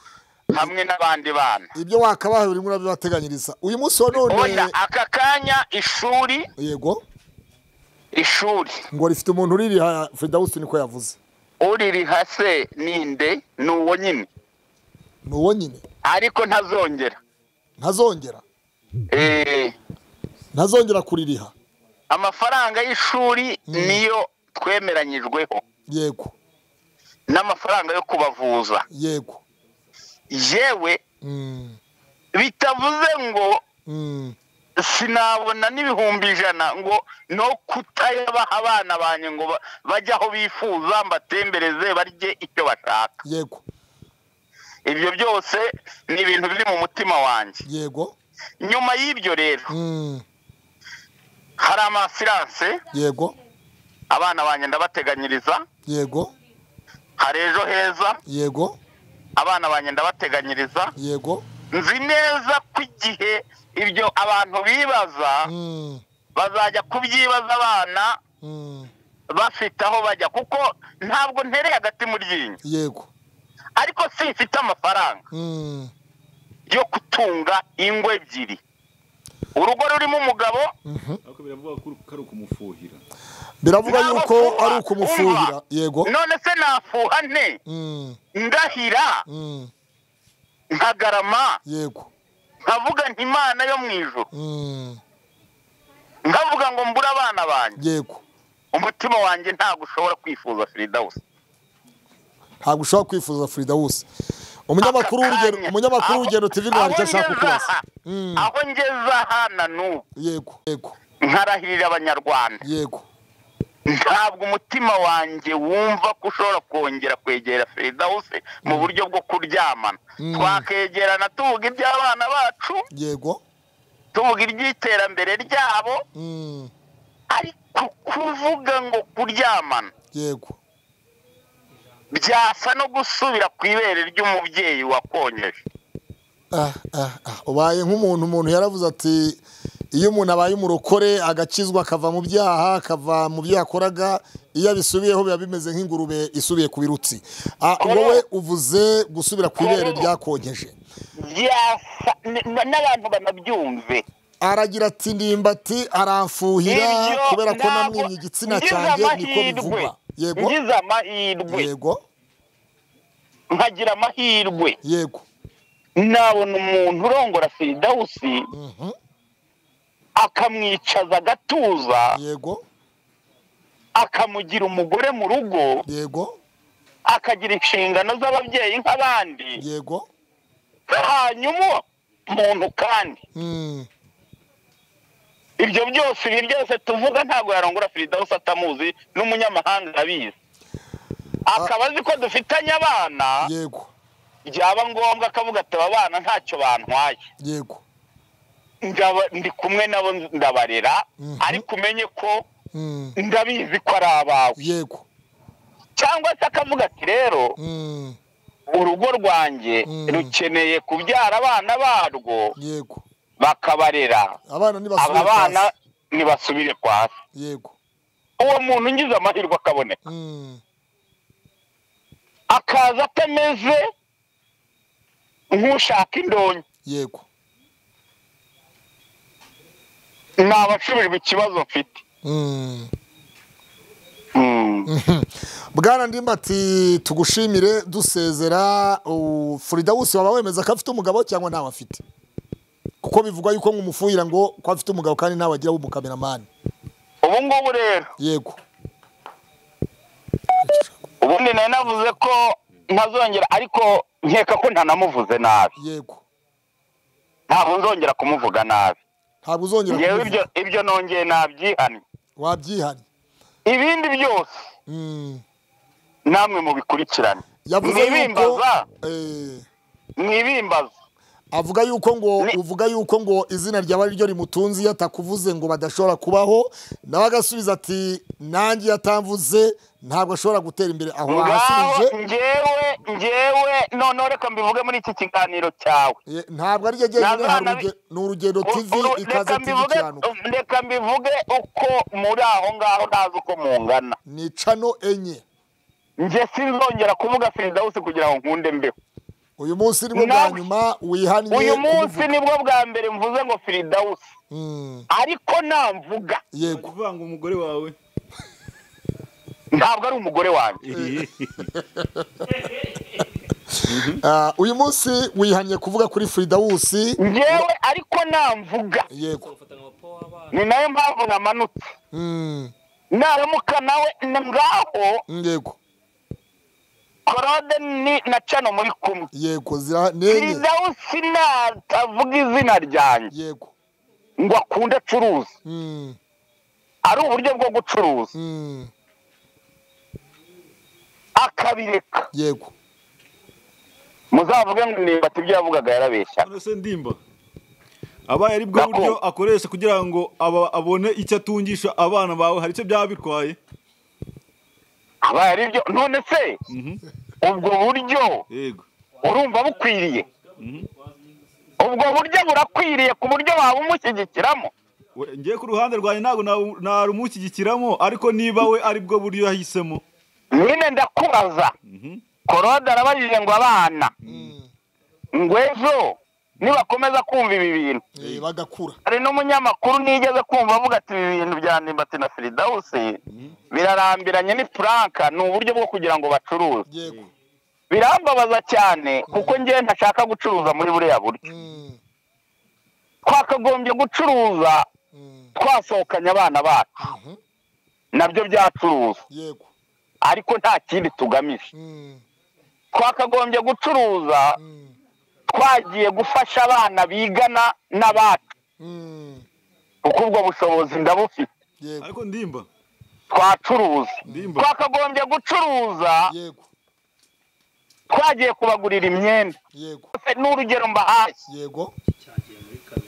hamwe n'abandi bana ibyo wakabaha buri muri bibateganyiriza uyu munsi wa none oya aka kanya ishuri yego ishuri ngo rifite umuntu uririha firidawusi niko yavuze uririha se ninde ni uwo nyine ni uwo nyine ariko ntazongera ntazongera Eh, ntazongera kuririha amafaranga y'ishuri niyo twemeranyijweho yego n'amafaranga yo kubavuza yego yewe Mm, bitavuze ngo mm, sinabona n'ibihumbi ijana ngo no kutayabaha abana banjye ngo ba- bajye aho bifuza mbatembereze barye icyo bashaka yego ibyo byose ni ibintu biri mu mutima wanjye yego nyuma y'ibyo rero Mm, hari amasiranse yego abana banjye ndabateganyiriza yego hari ejo heza yego abana banjye ndabateganyiriza yego nzi neza ko igihe ibyo abantu bibaza Mm, bazajya kubyibaza abana mm, bafite aho bajya kuko ntabwo ntereye agati mu ryinyo yego ariko simfite amafaranga Mm, yo gutunga ingo ebyiri urugo rurimo umugabo ariko biravuga ko ari ukumufuhira biravuga Ntabwo yuko kuba, ari ukumufuhira umva. yego none se nafuha nte Mm, ndahira mm, nkagarama yego nkavuga nti imana yo mu ijoro Mm, nkavuga ngo mbure abana banjye yego umutima wanjye ntabwo ushobora kwifuza firidawusi ntabwo ushobora kwifuza firidawusi umunyamakuru w'urugero umunyamakuru w'urugero tv rwanda icyo ashaka kukubaza Mm, aho ngeze aha na n'ubu yego yego nkarahirira abanyarwanda yego ntabwo umutima wanjye wumva ko ushobora kongera kwegera firidawusi mu buryo bwo kuryamana Mm. twakegerana tuvuga iby'abana bacu yego tuvuga iby'iterambere ryabo Mm, ariko kuvuga ngo kuryamana yego byasa no gusubira ku ibere ry'umubyeyi wakonyeje Ah, ah, ah. ubaye nk'umuntu umuntu yaravuze ati iyo umuntu abaye umurokore agakizwa akava mu byaha akava mu byo yakoraga iyo abisubiyeho biba bimeze nk'ingurube isubiye ku birutsi Ah, ubwo we uvuze gusubira ku ibere ryakonkeje byasa n- n- n'abantu banabyumve aragira ati ndimbati aramfuhira Ibyo kubera ko ntabwo- namwimye igitsina ngize cyanjye niko amahirwe. bivugwa yego ngize amahirwe yego nkagira amahirwe yego nabona umuntu urongora firidawusi Mhm. akamwicaza agatuza yego akamugira umugore mu rugo yego akagira inshingano z'ababyeyi nk'abandi yego hanyuma muntu kandi Mm, ibyo byose ibi byose tuvuga ntabwo yarongora firidawusi atamuzi n'umunyamahanga arabizi akaba azi ko dufitanye abana yego byaba ngombwa akavuga ati aba bana ntacyo bantwaye yego Ndaba- ndi kumwe nabo ndabarera ariko umenye ko ndabizi ko ari abawe yego cyangwa se akavuga ati rero Mm, urugo rwanjye Mm. rukeneye kubyara abana barwo yego bakabarera abana aba ntibasubire bana hasi ntibasubire kwa se yego uwo muntu ngize amahirwe akaboneka Mm, akaza atameze nk'ushaka indonke yego naba nsubijwe ikibazo mfite Mm. Mm. bwana ndimbati tugushimire dusezera u- Firidawusi waba wemeza ko afite umugabo cyangwa ntawe afite kuko bivugwa yuko nkumufuhira ngo ko afite umugabo kandi ntawe agira w'umukameramani ubu ngubu rero yego ubundi nari navuze ko ntazongera ariko nkeka ko ntanamuvuze nabi yego ntabwo nzongera kumuvuga nabi ntabwo uzongera ngewe kubivuga. ibyo ibyo nongeye nabyihanye wabyihanye ibindi byose Mm. namwe mubikurikirane yavuze yuko mwibimbaza Eh, mwibimbaza avuga yuko ngo Ni- uvuga yuko ngo izina ryawe ari ryo rimutunze iyo atakuvuze ngo badashobora kubaho nawe agasubiza ati nanjye iyo atamvuze ntabwo ashobora gutera imbere aho ngaho basubije ngewe ngewe noneho reka mbivuge muri iki kiganiro cyawe ntabwo ari ryo jyenyine Nazana hari bi- uruge- ni urugendo U- tv u- ikaze reka tv mbivuge ikiranuka reka mbivuge uko muri aho ngaho ntazi uko mungana ni cano enye njye sinzongera kuvuga firidawusi kugira ngo nkunde mbeho uyu munsi nibwo bwa Nawe- nyuma wihaniye uyu munsi kubivuga. nibwo bwa mbere mvuze ngo firidawusi Mm, ariko namvuga yego kuvanga umugore wawe ntabwo ari umugore wanjye Ah, uyu munsi wihanye kuvuga kuri firidawusi ngewe ariko namvuga yego ni nayo mpamvu namanutse Mm, naramuka nawe ni ngaho yego korode ni na cano muri kumwe yego zira ni enye firidawusi natavuga izina ryanjye yego ngo akunde acuruza Mm, ari uburyo bwo gucuruza mm, akabireka yego muzavuge ngo nimba ibyo yavugaga yarabeshya none se ndimba abaye ari bwo Nako. buryo akoresha kugira ngo aba- abone icyo atungisha abana bawe hari icyo byaba bitwaye abaye ari byo none se ubwo buryo yego urumva bukwiriye ubwo buryo burakwiriye ku buryo waba umushyigikiramo We- ngiye ku ruhande rwanjye ntabwo nawu- narumushyigikiramo ariko niba we ari bwo buryo yahisemo nyine ndakubaza korode arabajije ngo abana ngo ejo nibakomeza kumva ibi bintu Eh, bagakura hari n'umunyamakuru nigeze kumva avuga ati ibi bintu bya ndimbati na firidawusi birarambiranye ni puranka ni uburyo bwo kugira ngo bacuruze yego birambabaza cyane kuko ngewe ntashaka gucuruza muri buriya buryo Mm, twakagombye gucuruza mm, twasohokanye abana bacu mhm, nabyo byacuruza yego ariko nta kindi tugamije Mm, twakagombye gucuruza mm, twagiye gufasha abana bigana n'abacu mm, kuko ubwo bushobozi ndabufite yego ariko ndimba twacuruza ndimba twakagombye gucuruza yego twagiye kubagurira imyenda yego Se n'urugero mbahaye yego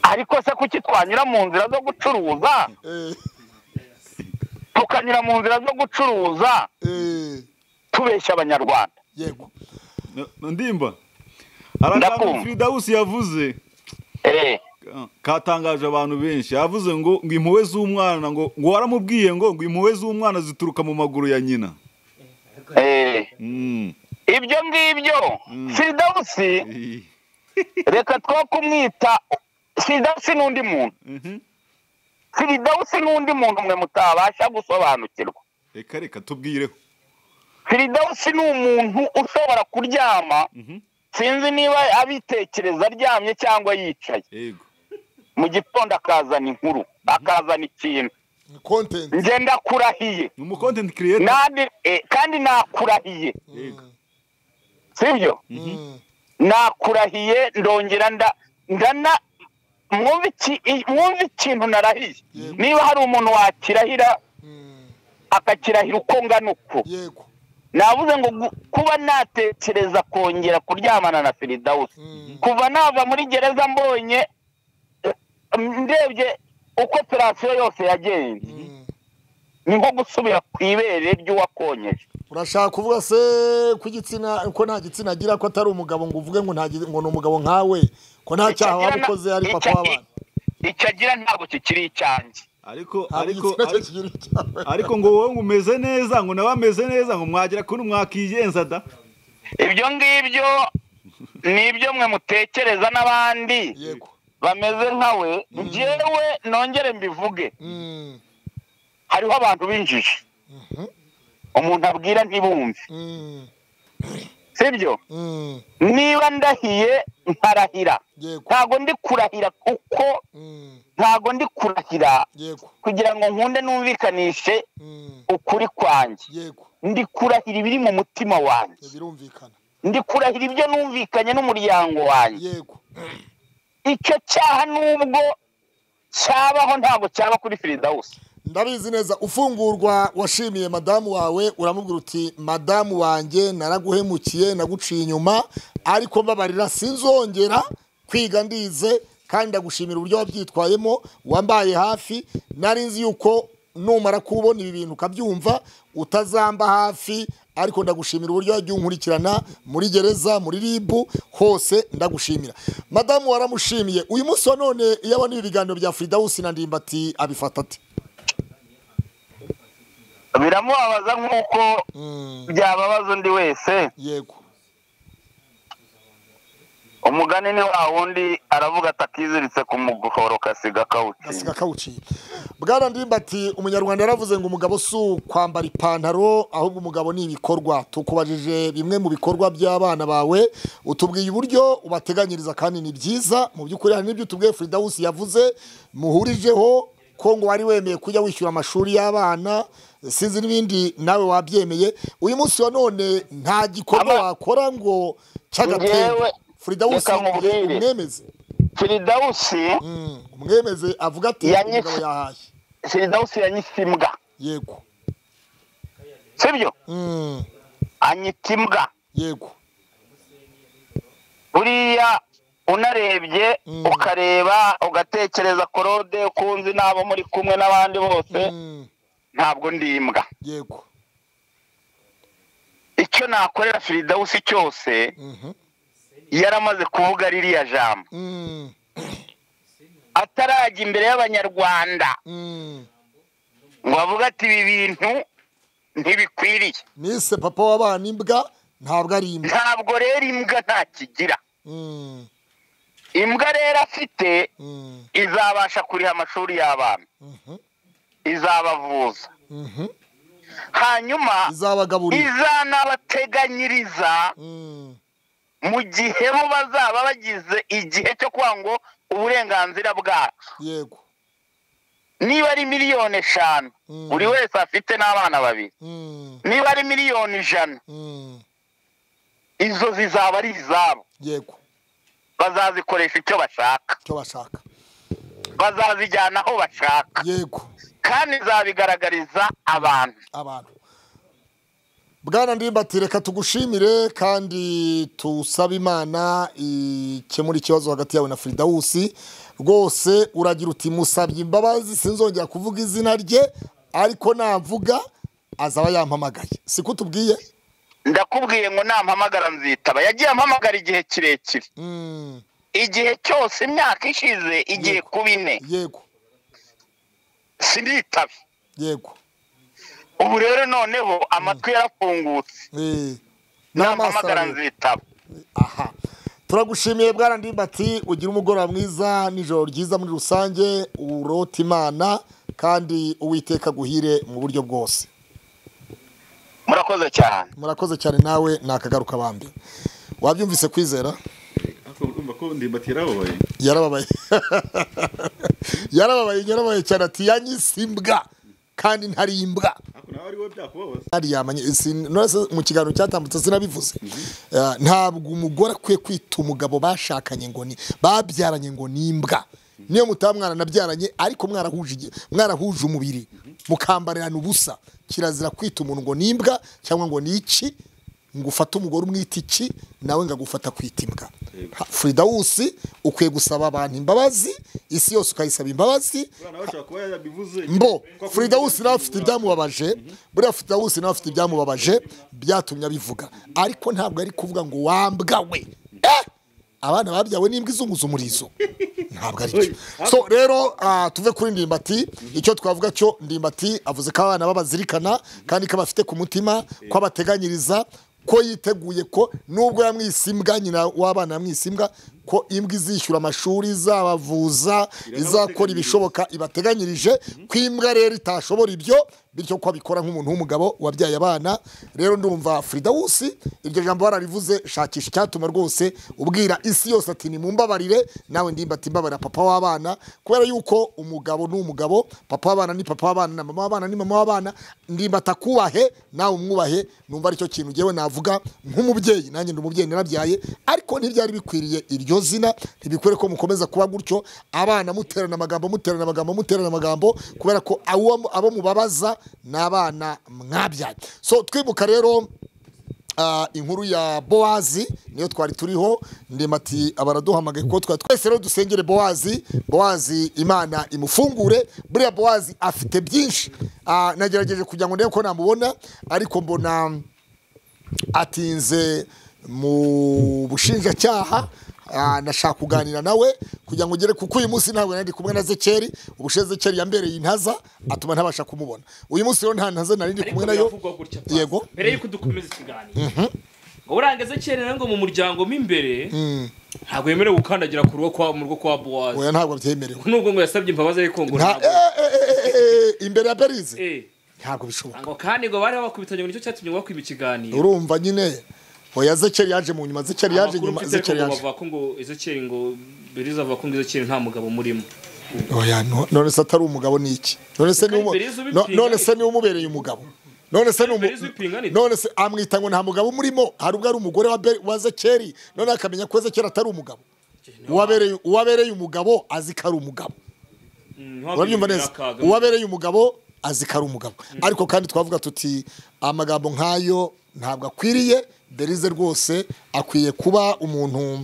ariko se kuki twanyura mu nzira zo gucuruza Eh, tukanyura mu nzira zo gucuruza eh, tubeshya abanyarwanda yego No- no, ndimba hari akantu Ndakumva. firidawusi yavuze Eh, katangaje abantu benshi yavuze ngo ngo impuhwe z'umwana ngo ngo waramubwiye ngo ngo impuhwe z'umwana zituruka mu maguru ya nyina eh. Mm. ibyo ngibyo firidawusi Eh. reka two kumwita firidawusi ni undi muntu Mhm. firidawusi ni undi muntu mwe mutabasha gusobanukirwa reka reka tubwireho firidawusi ni umuntu ushobora kuryama Mhm. sinzi niba abitekereza aryamye cyangwa yicaye yego mu gitondo akazana inkuru akazana ikintu ni content njye ndakurahiye ni umu content creator Nandi- eh, kandi nakurahiye yego sibyo Mm, nakurahiye ndongera nda ndana mwumve iki- i- mwumve ikintu narahiye niba hari umuntu wakirahira mm, akakirahira uko ngana uko yego navuze ngo gu- kuba natekereza kongera kuryamana na firidawusi kuva nava muri gereza mbonye eh, ndebye uko operasiyo yose yagenze Mm, ni nko gusubira ku ibere ry'uwakonyeje urashaka kuvuga se ko igitsina ko nta gitsina agira ko atari umugabo ngo uvuge ngo nta gi- ngo ni umugabo nkawe ko nta cyaha waba ukoze ari papa w'abana icyo agira ntabwo kikiri icyanjye ariko nta ariko gitsina cye ariko- kigira icyaha ariko ngo wowe ngo umeze neza ngo nawe ameze neza ngo mwagira kuri mwakigenza da ibyo ngibyo ni ibyo mwe mutekereza n'abandi yego bameze nkawe njyewe nongere mbivuge Mm, hariho abantu b'injiji umuntu abwira ntibumve mm, sibyo mm, niba ndahiye nkarahira yego ntago ndi kurahira kuko mm, ntago ndi kurahira yego kugira ngo nkunde numvikanishe mm, ukuri kwanjye yego ndi kurahira ibiri mu mutima wanjye birumvikana ndi kurahira ibyo numvikanye n'umuryango wanjye yego icyo cyaha nubwo cyabaho ntabwo cyaba kuri firidawusi ndabizi neza ufungurwa washimiye madamu wawe uramubwira uti madamu wanjye naraguhemukiye naguciye inyuma ariko mbabarira sinzongera kwiga ndize kandi ndagushimira uburyo wabyitwayemo wambaye hafi nari nzi yuko numara kubona ibi bintu ukabyumva utazamba hafi ariko ndagushimira uburyo wagiye unkurikirana muri gereza muri ribu hose ndagushimira madamu waramushimiye uyu munsi wa none iyo abona ibi biganiro bya firidawusi na ndimbati abifata ate biramubabaza nk'uko Mm, byababaza undi wese yego umugani ni wa wundi aravuga ati akiziritse ku muguhoro kasiga gasiga kawutsinda kawuciye bwana ndimbati umunyarwanda yaravuze ngo umugabo si ukwambara ipantaro ahubwo umugabo ni ibikorwa tukubajije bimwe mu bikorwa by'abana bawe utubwiye uburyo ubateganyiriza kandi ni byiza mu by'ukuri hari n'ibyo utubwiye firidawusi yavuze muhurijeho ko ngo wari wemeye kujya wishyura amashuri y'abana sinzi n'ibindi nawe wabyemeye uyu munsi wa none nta gikorwa Aba- wakora ngo cy'agatenge Ngewe, firidawusi reka nkubwire. umwemeze firidawusi Mm, umwemeze avuga ati Yanyise- umugabo yahaye firidawusi yanyise imbwa yego sibyo Mm, anyita imbwa yego buriya unarebye Mm. ukareba ugatekereza korode ukunzi n'abo muri kumwe n'abandi bose Mm, ntabwo ndi imbwa yego icyo nakorera firidawusi cyose Mhm. yaramaze kuvuga ririya jambo Mm, atarajya imbere y'abanyarwanda mm. ngo avuge ati ibi bintu ntibikwiriye nise papa w'abana imbwa ntabwo ari imbwa ntabwo rero imbwa nta kigira Mm, imbwa rero afite mm, izabasha kuriha amashuri y'abana mhm, izabavuza mhm. hanyuma izabagaburira izanabateganyiriza Mm, mu gihe bo bazaba bagize igihe cyo kuvuga ngo uburenganzira bwacu yego niba ari miliyoni eshanu Mm. buri wese afite n'abana babiri Mm, niba ari miliyoni ijana mm, izo zizaba ari izabo yego bazazikoresha icyo bashaka icyo bashaka bazazijyana aho bashaka yego kandi zabigaragariza abantu abantu bwana ndimbati reka tugushimire kandi tusabe imana ikemura ikibazo hagati yawe na firidawusi rwose uragira uti musabye imbabazi sinzongera kuvuga izina rye ariko namvuga azaba yampamagaye siko utubwiye ndakubwiye ngo nampamagara nzitaba yagiye ampamagara igihe kirekire Mm, igihe cyose imyaka ishize igiye kuba ine yego sinitaba yego ubu rero noneho amatwi yarafungutse Eh, n'amaso nampamagara arareba. nzitaba aha turagushimiye bwana ndimbati ugira umugoroba mwiza n'ijoro ryiza muri rusange urote imana kandi uwiteka aguhire mu buryo bwose murakoze cyane murakoze cyane nawe ni akagaruka bambi wabyumvise kwizera ariko urumva ko ndimbati yarababaye yarababaye yarababaye yarababaye cyane ati yanyise imbwa kandi ntari imbwa ariko nawe ari wowe byakubabaza ntari yamanye sin- nonese mu kiganiro cyatambutse sinabivuze Ah, ntabwo umugore akwiye kwita umugabo bashakanye ngo ni babyaranye ngo ni imbwa niyo mutaba mwana nabyaranye ariko mwarahuje igi- mwarahuje umubiri mukambarirana ubusa kirazira kwita umuntu ngo ni imbwa cyangwa ngo ni iki ngo ufate umugore umwita iki nawe ngo agufata kwita imbwa Ha, Firidawusi ukwiye gusaba abantu imbabazi isi yose ukayisaba imbabazi mbo Firidawusi nawe afite ibyamubabaje buriya Firidawusi nawe afite ibyamubabaje byatumye abivuga ariko ntabwo ari kuvuga ngo wambwawe Eh! abana babyawe n'imbwa izunguza umurizo ntabwo ari cyo so rero ah, tuve kuri ndimbati icyo twavuga cyo ndimbati avuze ko abana babazirikana kandi ko abafite ku mutima ko abateganyiriza ko yiteguye ko nubwo yamwise imbwa nyina w'abana yamwise imbwa ko imbwa izishyura amashuri izabavuza izakora ibishoboka ibateganyirije ko imbwa rero itashobora ibyo bityo ko abikora nk'umuntu w'umugabo wabyaye abana rero ndumva Fridawusi iryo jambo bararivuze shakisha icyatuma rwose ubwira isi yose ati nimumbabarire nawe ndimba ati mbabarira papa w'abana kubera yuko umugabo ni umugabo papa w'abana ni papa w'abana na mama w'abana ni mama w'abana ndimba atakubahe nawe umwubahe numva aricyo kintu ngewe navuga nk'umubyeyi nanjye ndi umubyeyi narabyaye ariko ntibyari bikwiriye iryo zina ntibikwiriye ko mukomeza kuba gutyo abana muterana amagambo muterana amagambo muterana amagambo kubera ko abo abo mubabaza ni abana mwabyaye so twibuka rero ah, inkuru ya bowazi niyo twari turiho ndimati abaraduhamagaye kuko twari twese rero dusengere bowazi bowazi imana imufungure buriya bowazi afite byinshi Ah, nagerageje kugira ngo ndebe ko namubona ariko mbona atinze mu bushinjacyaha ah, nashaka kuganira nawe kugira ngo ugere kuko uyu munsi ntabwo nari ndi kumwe na zekeri ubushe zekeri yambereye intaza atuma ntabasha kumubona uyu munsi rero nta ntaza nari ndi kumwe nayo yego mbere yuko dukomeza ikiganiro ngo burangeze kerera ngo mu muryango mo imbere ntabwo yemerewe gukandagira ku rugo kwa mu rugo kwa buwazi oya ntabwo byemerewe nubwo ngo yasabye imbabazi ariko ngo nta ntabwo eh, eh, eh, eh, eh, imbere ya berize Eh, ntabwo bishoboka ngo kandi ngo bari bakubitanye ngo nicyo cyatumye bakwiba ikiganiro urumva nyine oya zekeri yaje mu nyuma zekeri yaje Amakuru nyuma mfite ariko zekeri ngo yaje bavuga ko ngo ezekeri ngo beriza avuga ko ngo ezekeri nta mugabo murimo oya no- none se atari umugabo ni iki none se ni umu- Berize ubipinga no- none se ni umubereye umugabo none se ni umu- Berize ubipinga ni- none se amwita ngo nta mugabo umurimo hari ubwo ari umugore wa Be- wa zekeri none akamenya ko zekeri atari umugabo uwabereye uwabereye umugabo azi ko ari umugabo urabyumva neza uwabereye umugabo azi ko ari umugabo ariko kandi twavuga tuti amagambo nk'ayo ntabwo akwiriye berize rwose akwiye kuba umuntu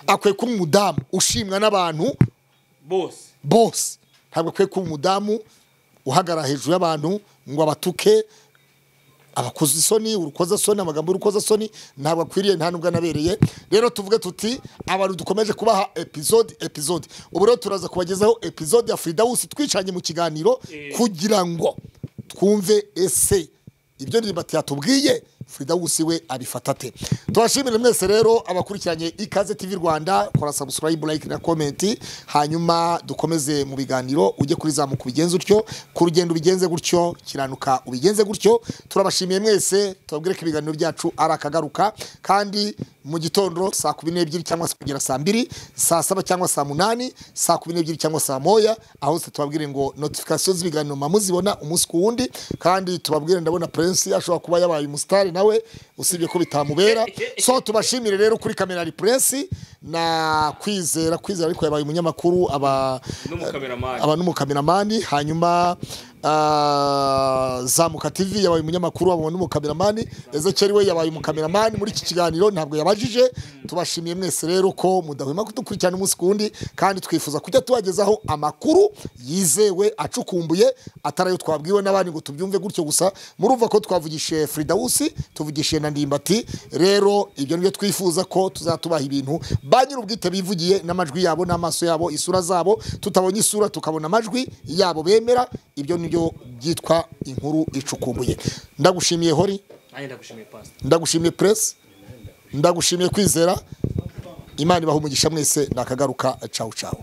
akwiye kuba umudamu ushimwa n'abantu bose bose ntabwo akwiye kuba umudamu uhagarara hejuru y'abantu ngo abatuke abakoze isoni urukozasoni amagambo y'urukozasoni ntabwo akwiriye nta nubwo anabereye rero tuvuge tuti abantu dukomeje kubaha epizode epizode ubu rero turaza kubagezaho epizode ya fridawusi twicanye mu kiganiro kugira ngo twumve ese ibyo ndirimbo yatubwiye fridawusi we abifata ate tubashimire mwese rero abakurikiranye ikaze tv rwanda kora subscribe like na comment hanyuma dukomeze mu biganiro ujye kuri zamuka ubigenze utyo ku rugendo ubigenze gutyo kiranuka ubigenze gutyo turabashimiye mwese tubabwire ko ibiganiro byacu ari akagaruka kandi mu gitondo saa kumi n'ebyiri cyangwa se kugera saa mbiri saa saba cyangwa saa munani saa kumi n'ebyiri cyangwa saa moya aho hose tubabwire ngo notifikasiyo z'ibiganiro mama muzibona umunsi ku wundi kandi tubabwire ndabona prince ashobora kuba yabaye umusitari nawe usibye ko bitamubera so tubashimire rero kuri kamera ari prince na kwizera kwizera ariko yabaye umunyamakuru aba n'umukameramani aba n'umukameramani hanyuma ah, zamuka tv yabaye umunyamakuru aba n'umukameramani ezekeri we yabaye umukameramani muri iki kiganiro ntabwo yabajije tubashimiye mwese rero ko mudahwema kudukurikirana umunsi ku wundi kandi twifuza kujya tubagezaho amakuru yizewe acukumbuye atari ayo twabwiwe n'abandi ngo tubyumve gutyo gusa murumva ko twavugishije Fridawusi tuvugishije na Ndimbati rero ibyo nibyo twifuza ko tuzatubaha ibintu ba nyir'ubwite bivugiye n'amajwi yabo n'amaso yabo isura zabo tutabonye isura tukabona amajwi yabo bemera ibyo nibyo byitwa inkuru icukumbuye ndagushimiye hori nanjye ndagushimiye pasita ndagushimiye press ndagushimiye kwizera imana ibaha umugisha mwese nakagaruka cawu cawu